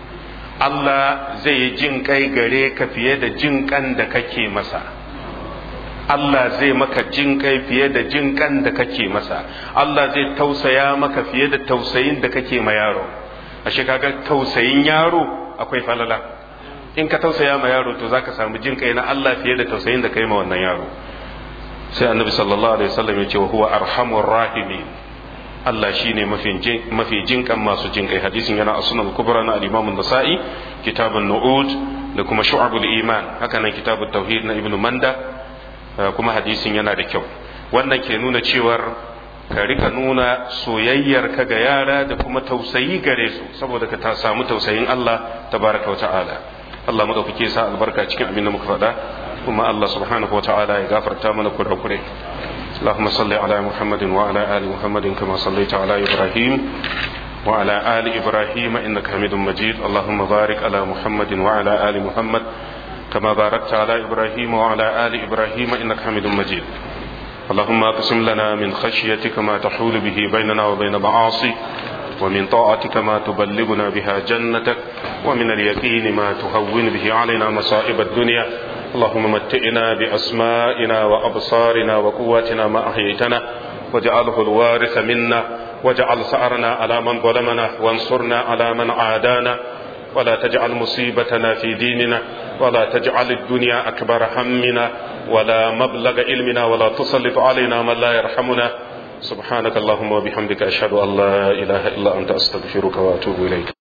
Allah zai jin kai gare ka fiye da jin kan da kake masa Allah zai maka jin kai fiye da jin kan da kake masa Allah zai tausaya maka fiye da tausayin da kake ma yaro ashe kaga tausayin yaro akwai falala in ka tausaya ma yaro to zaka samu jin kai na Allah fiye da tausayin da kai ma wannan yaro sai annabi sallallahu alaihi wasallam ya ce wa huwa arhamur rahimin Allah shine mafi jin mafi jinkan masu jinkai hadisin yana a sunan kubra na al-Imam an-Nasa'i kitabun nu'ud da kuma shu'abul iman haka nan kitabut tauhid na ibnu manda kuma hadisin yana da kyau wannan ke nuna cewar ka rika nuna soyayyar ka ga yara da kuma tausayi gare su saboda ka ta samu tausayin Allah tabaraka wa ta'ala Allah madaukake sa albarka cikin abin da muka faɗa kuma Allah subhanahu wa ta'ala ya gafarta mana kurakure اللهم صل على محمد وعلى آل محمد كما صليت على إبراهيم وعلى آل إبراهيم إنك حميد مجيد اللهم بارك على محمد وعلى آل محمد كما باركت على إبراهيم وعلى آل إبراهيم إنك حميد مجيد اللهم اقسم لنا من خشيتك ما تحول به بيننا وبين معاصيك ومن طاعتك ما تبلغنا بها جنتك ومن اليقين ما تهون به علينا مصائب الدنيا اللهم متئنا بأسمائنا وأبصارنا وقواتنا ما أحييتنا واجعله الوارث منا واجعل سعرنا على من ظلمنا وانصرنا على من عادانا ولا تجعل مصيبتنا في ديننا ولا تجعل الدنيا أكبر همنا ولا مبلغ علمنا ولا تسلط علينا من لا يرحمنا سبحانك اللهم وبحمدك أشهد أن لا إله إلا أنت أستغفرك وأتوب إليك